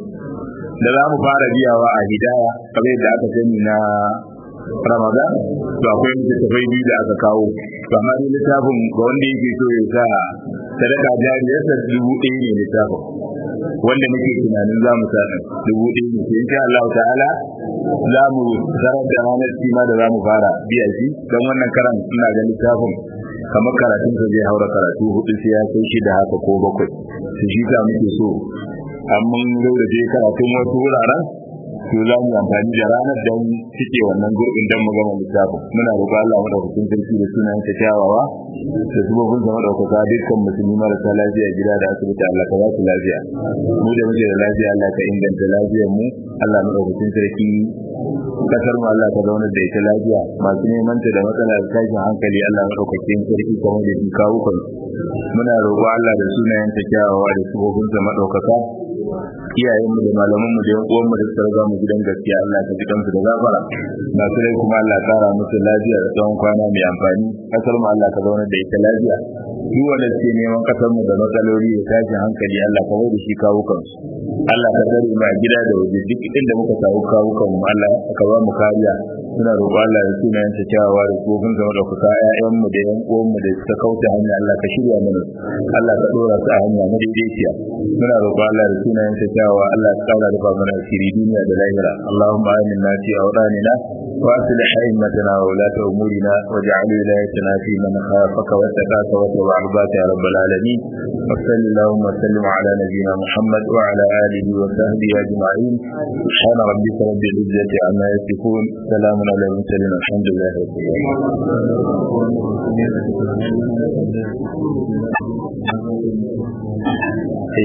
da za mu fara biyawa a hidaya kamar yadda aka sani na ramadan to akwai littattafai biyu da aka kawo to amma ni littafin ga wanda yake so ya sa sadaka jariyarsa dubu ɗaya ne littafin wanda nake tunanin za mu sa dubu ɗaya ne sai insha Allah ta'ala za mu zarar da ranar kima da za mu fara biya shi don wannan karan ina ga littafin kamar karatunsa zai haura karatu hudu sai ya kai shi da haka ko bakwai su shi ta muke so amma zo da je karatun wasu wuraren to za mu amfani da ranar don cike wannan gurbin don mu gama littafin muna roƙon Allah madaukakin sarki da sunan ta kyawawa da subobin sa madaukaka dukkan musulmi marasa lafiya gida da asibiti Allah ka ba su lafiya mu da muke da lafiya Allah ka inganta lafiyar mu Allah madaukakin sarki kasar mu Allah ka zauna da ita lafiya masu neman ta da matsala da tashin hankali Allah madaukakin sarki kamar da shi kawo kan muna roƙo Allah da sunayen ta kyawawa da subobin sa madaukaka iyayen mu da malaman mu da yan uwan mu da suka riga mu gidan gaskiya Allah ka ji kansu da gafara masu rai kuma Allah kara musu lafiya da tsawon kwana mai amfani kasar mu Allah ka zauna da ita lafiya duk wanda suke neman kasar mu da matsaloli da tashin hankali Allah ka bai da shi kawo kansu Allah ka tsare mu a gida da waje duk inda muka samu kawo kanmu Allah ka ba mu kariya suna roƙo Allah da sunayen ta kyawawa da tsofin zama da kuka ƴaƴan mu da yan uwan mu da suka kauce hanya Allah ka shirya mana Allah ka dora su a hanya na daidaiciya muna roƙo Allah da sunayen ta kyawawa Allah ka kaura da mana asiri duniya da lahira Allahumma aminna fi awdanina wa aslih a'immatana wa ulata umurina waj'al wilayatina fi man khafaka wa taqaka wa tawabbaka ya rabbal alamin wa sallallahu wa sallim ala nabiyyina Muhammad wa ala alihi wa sahbihi ajma'in subhana rabbika rabbil izzati amma yasifun salamun على المرسلين الحمد لله رب العالمين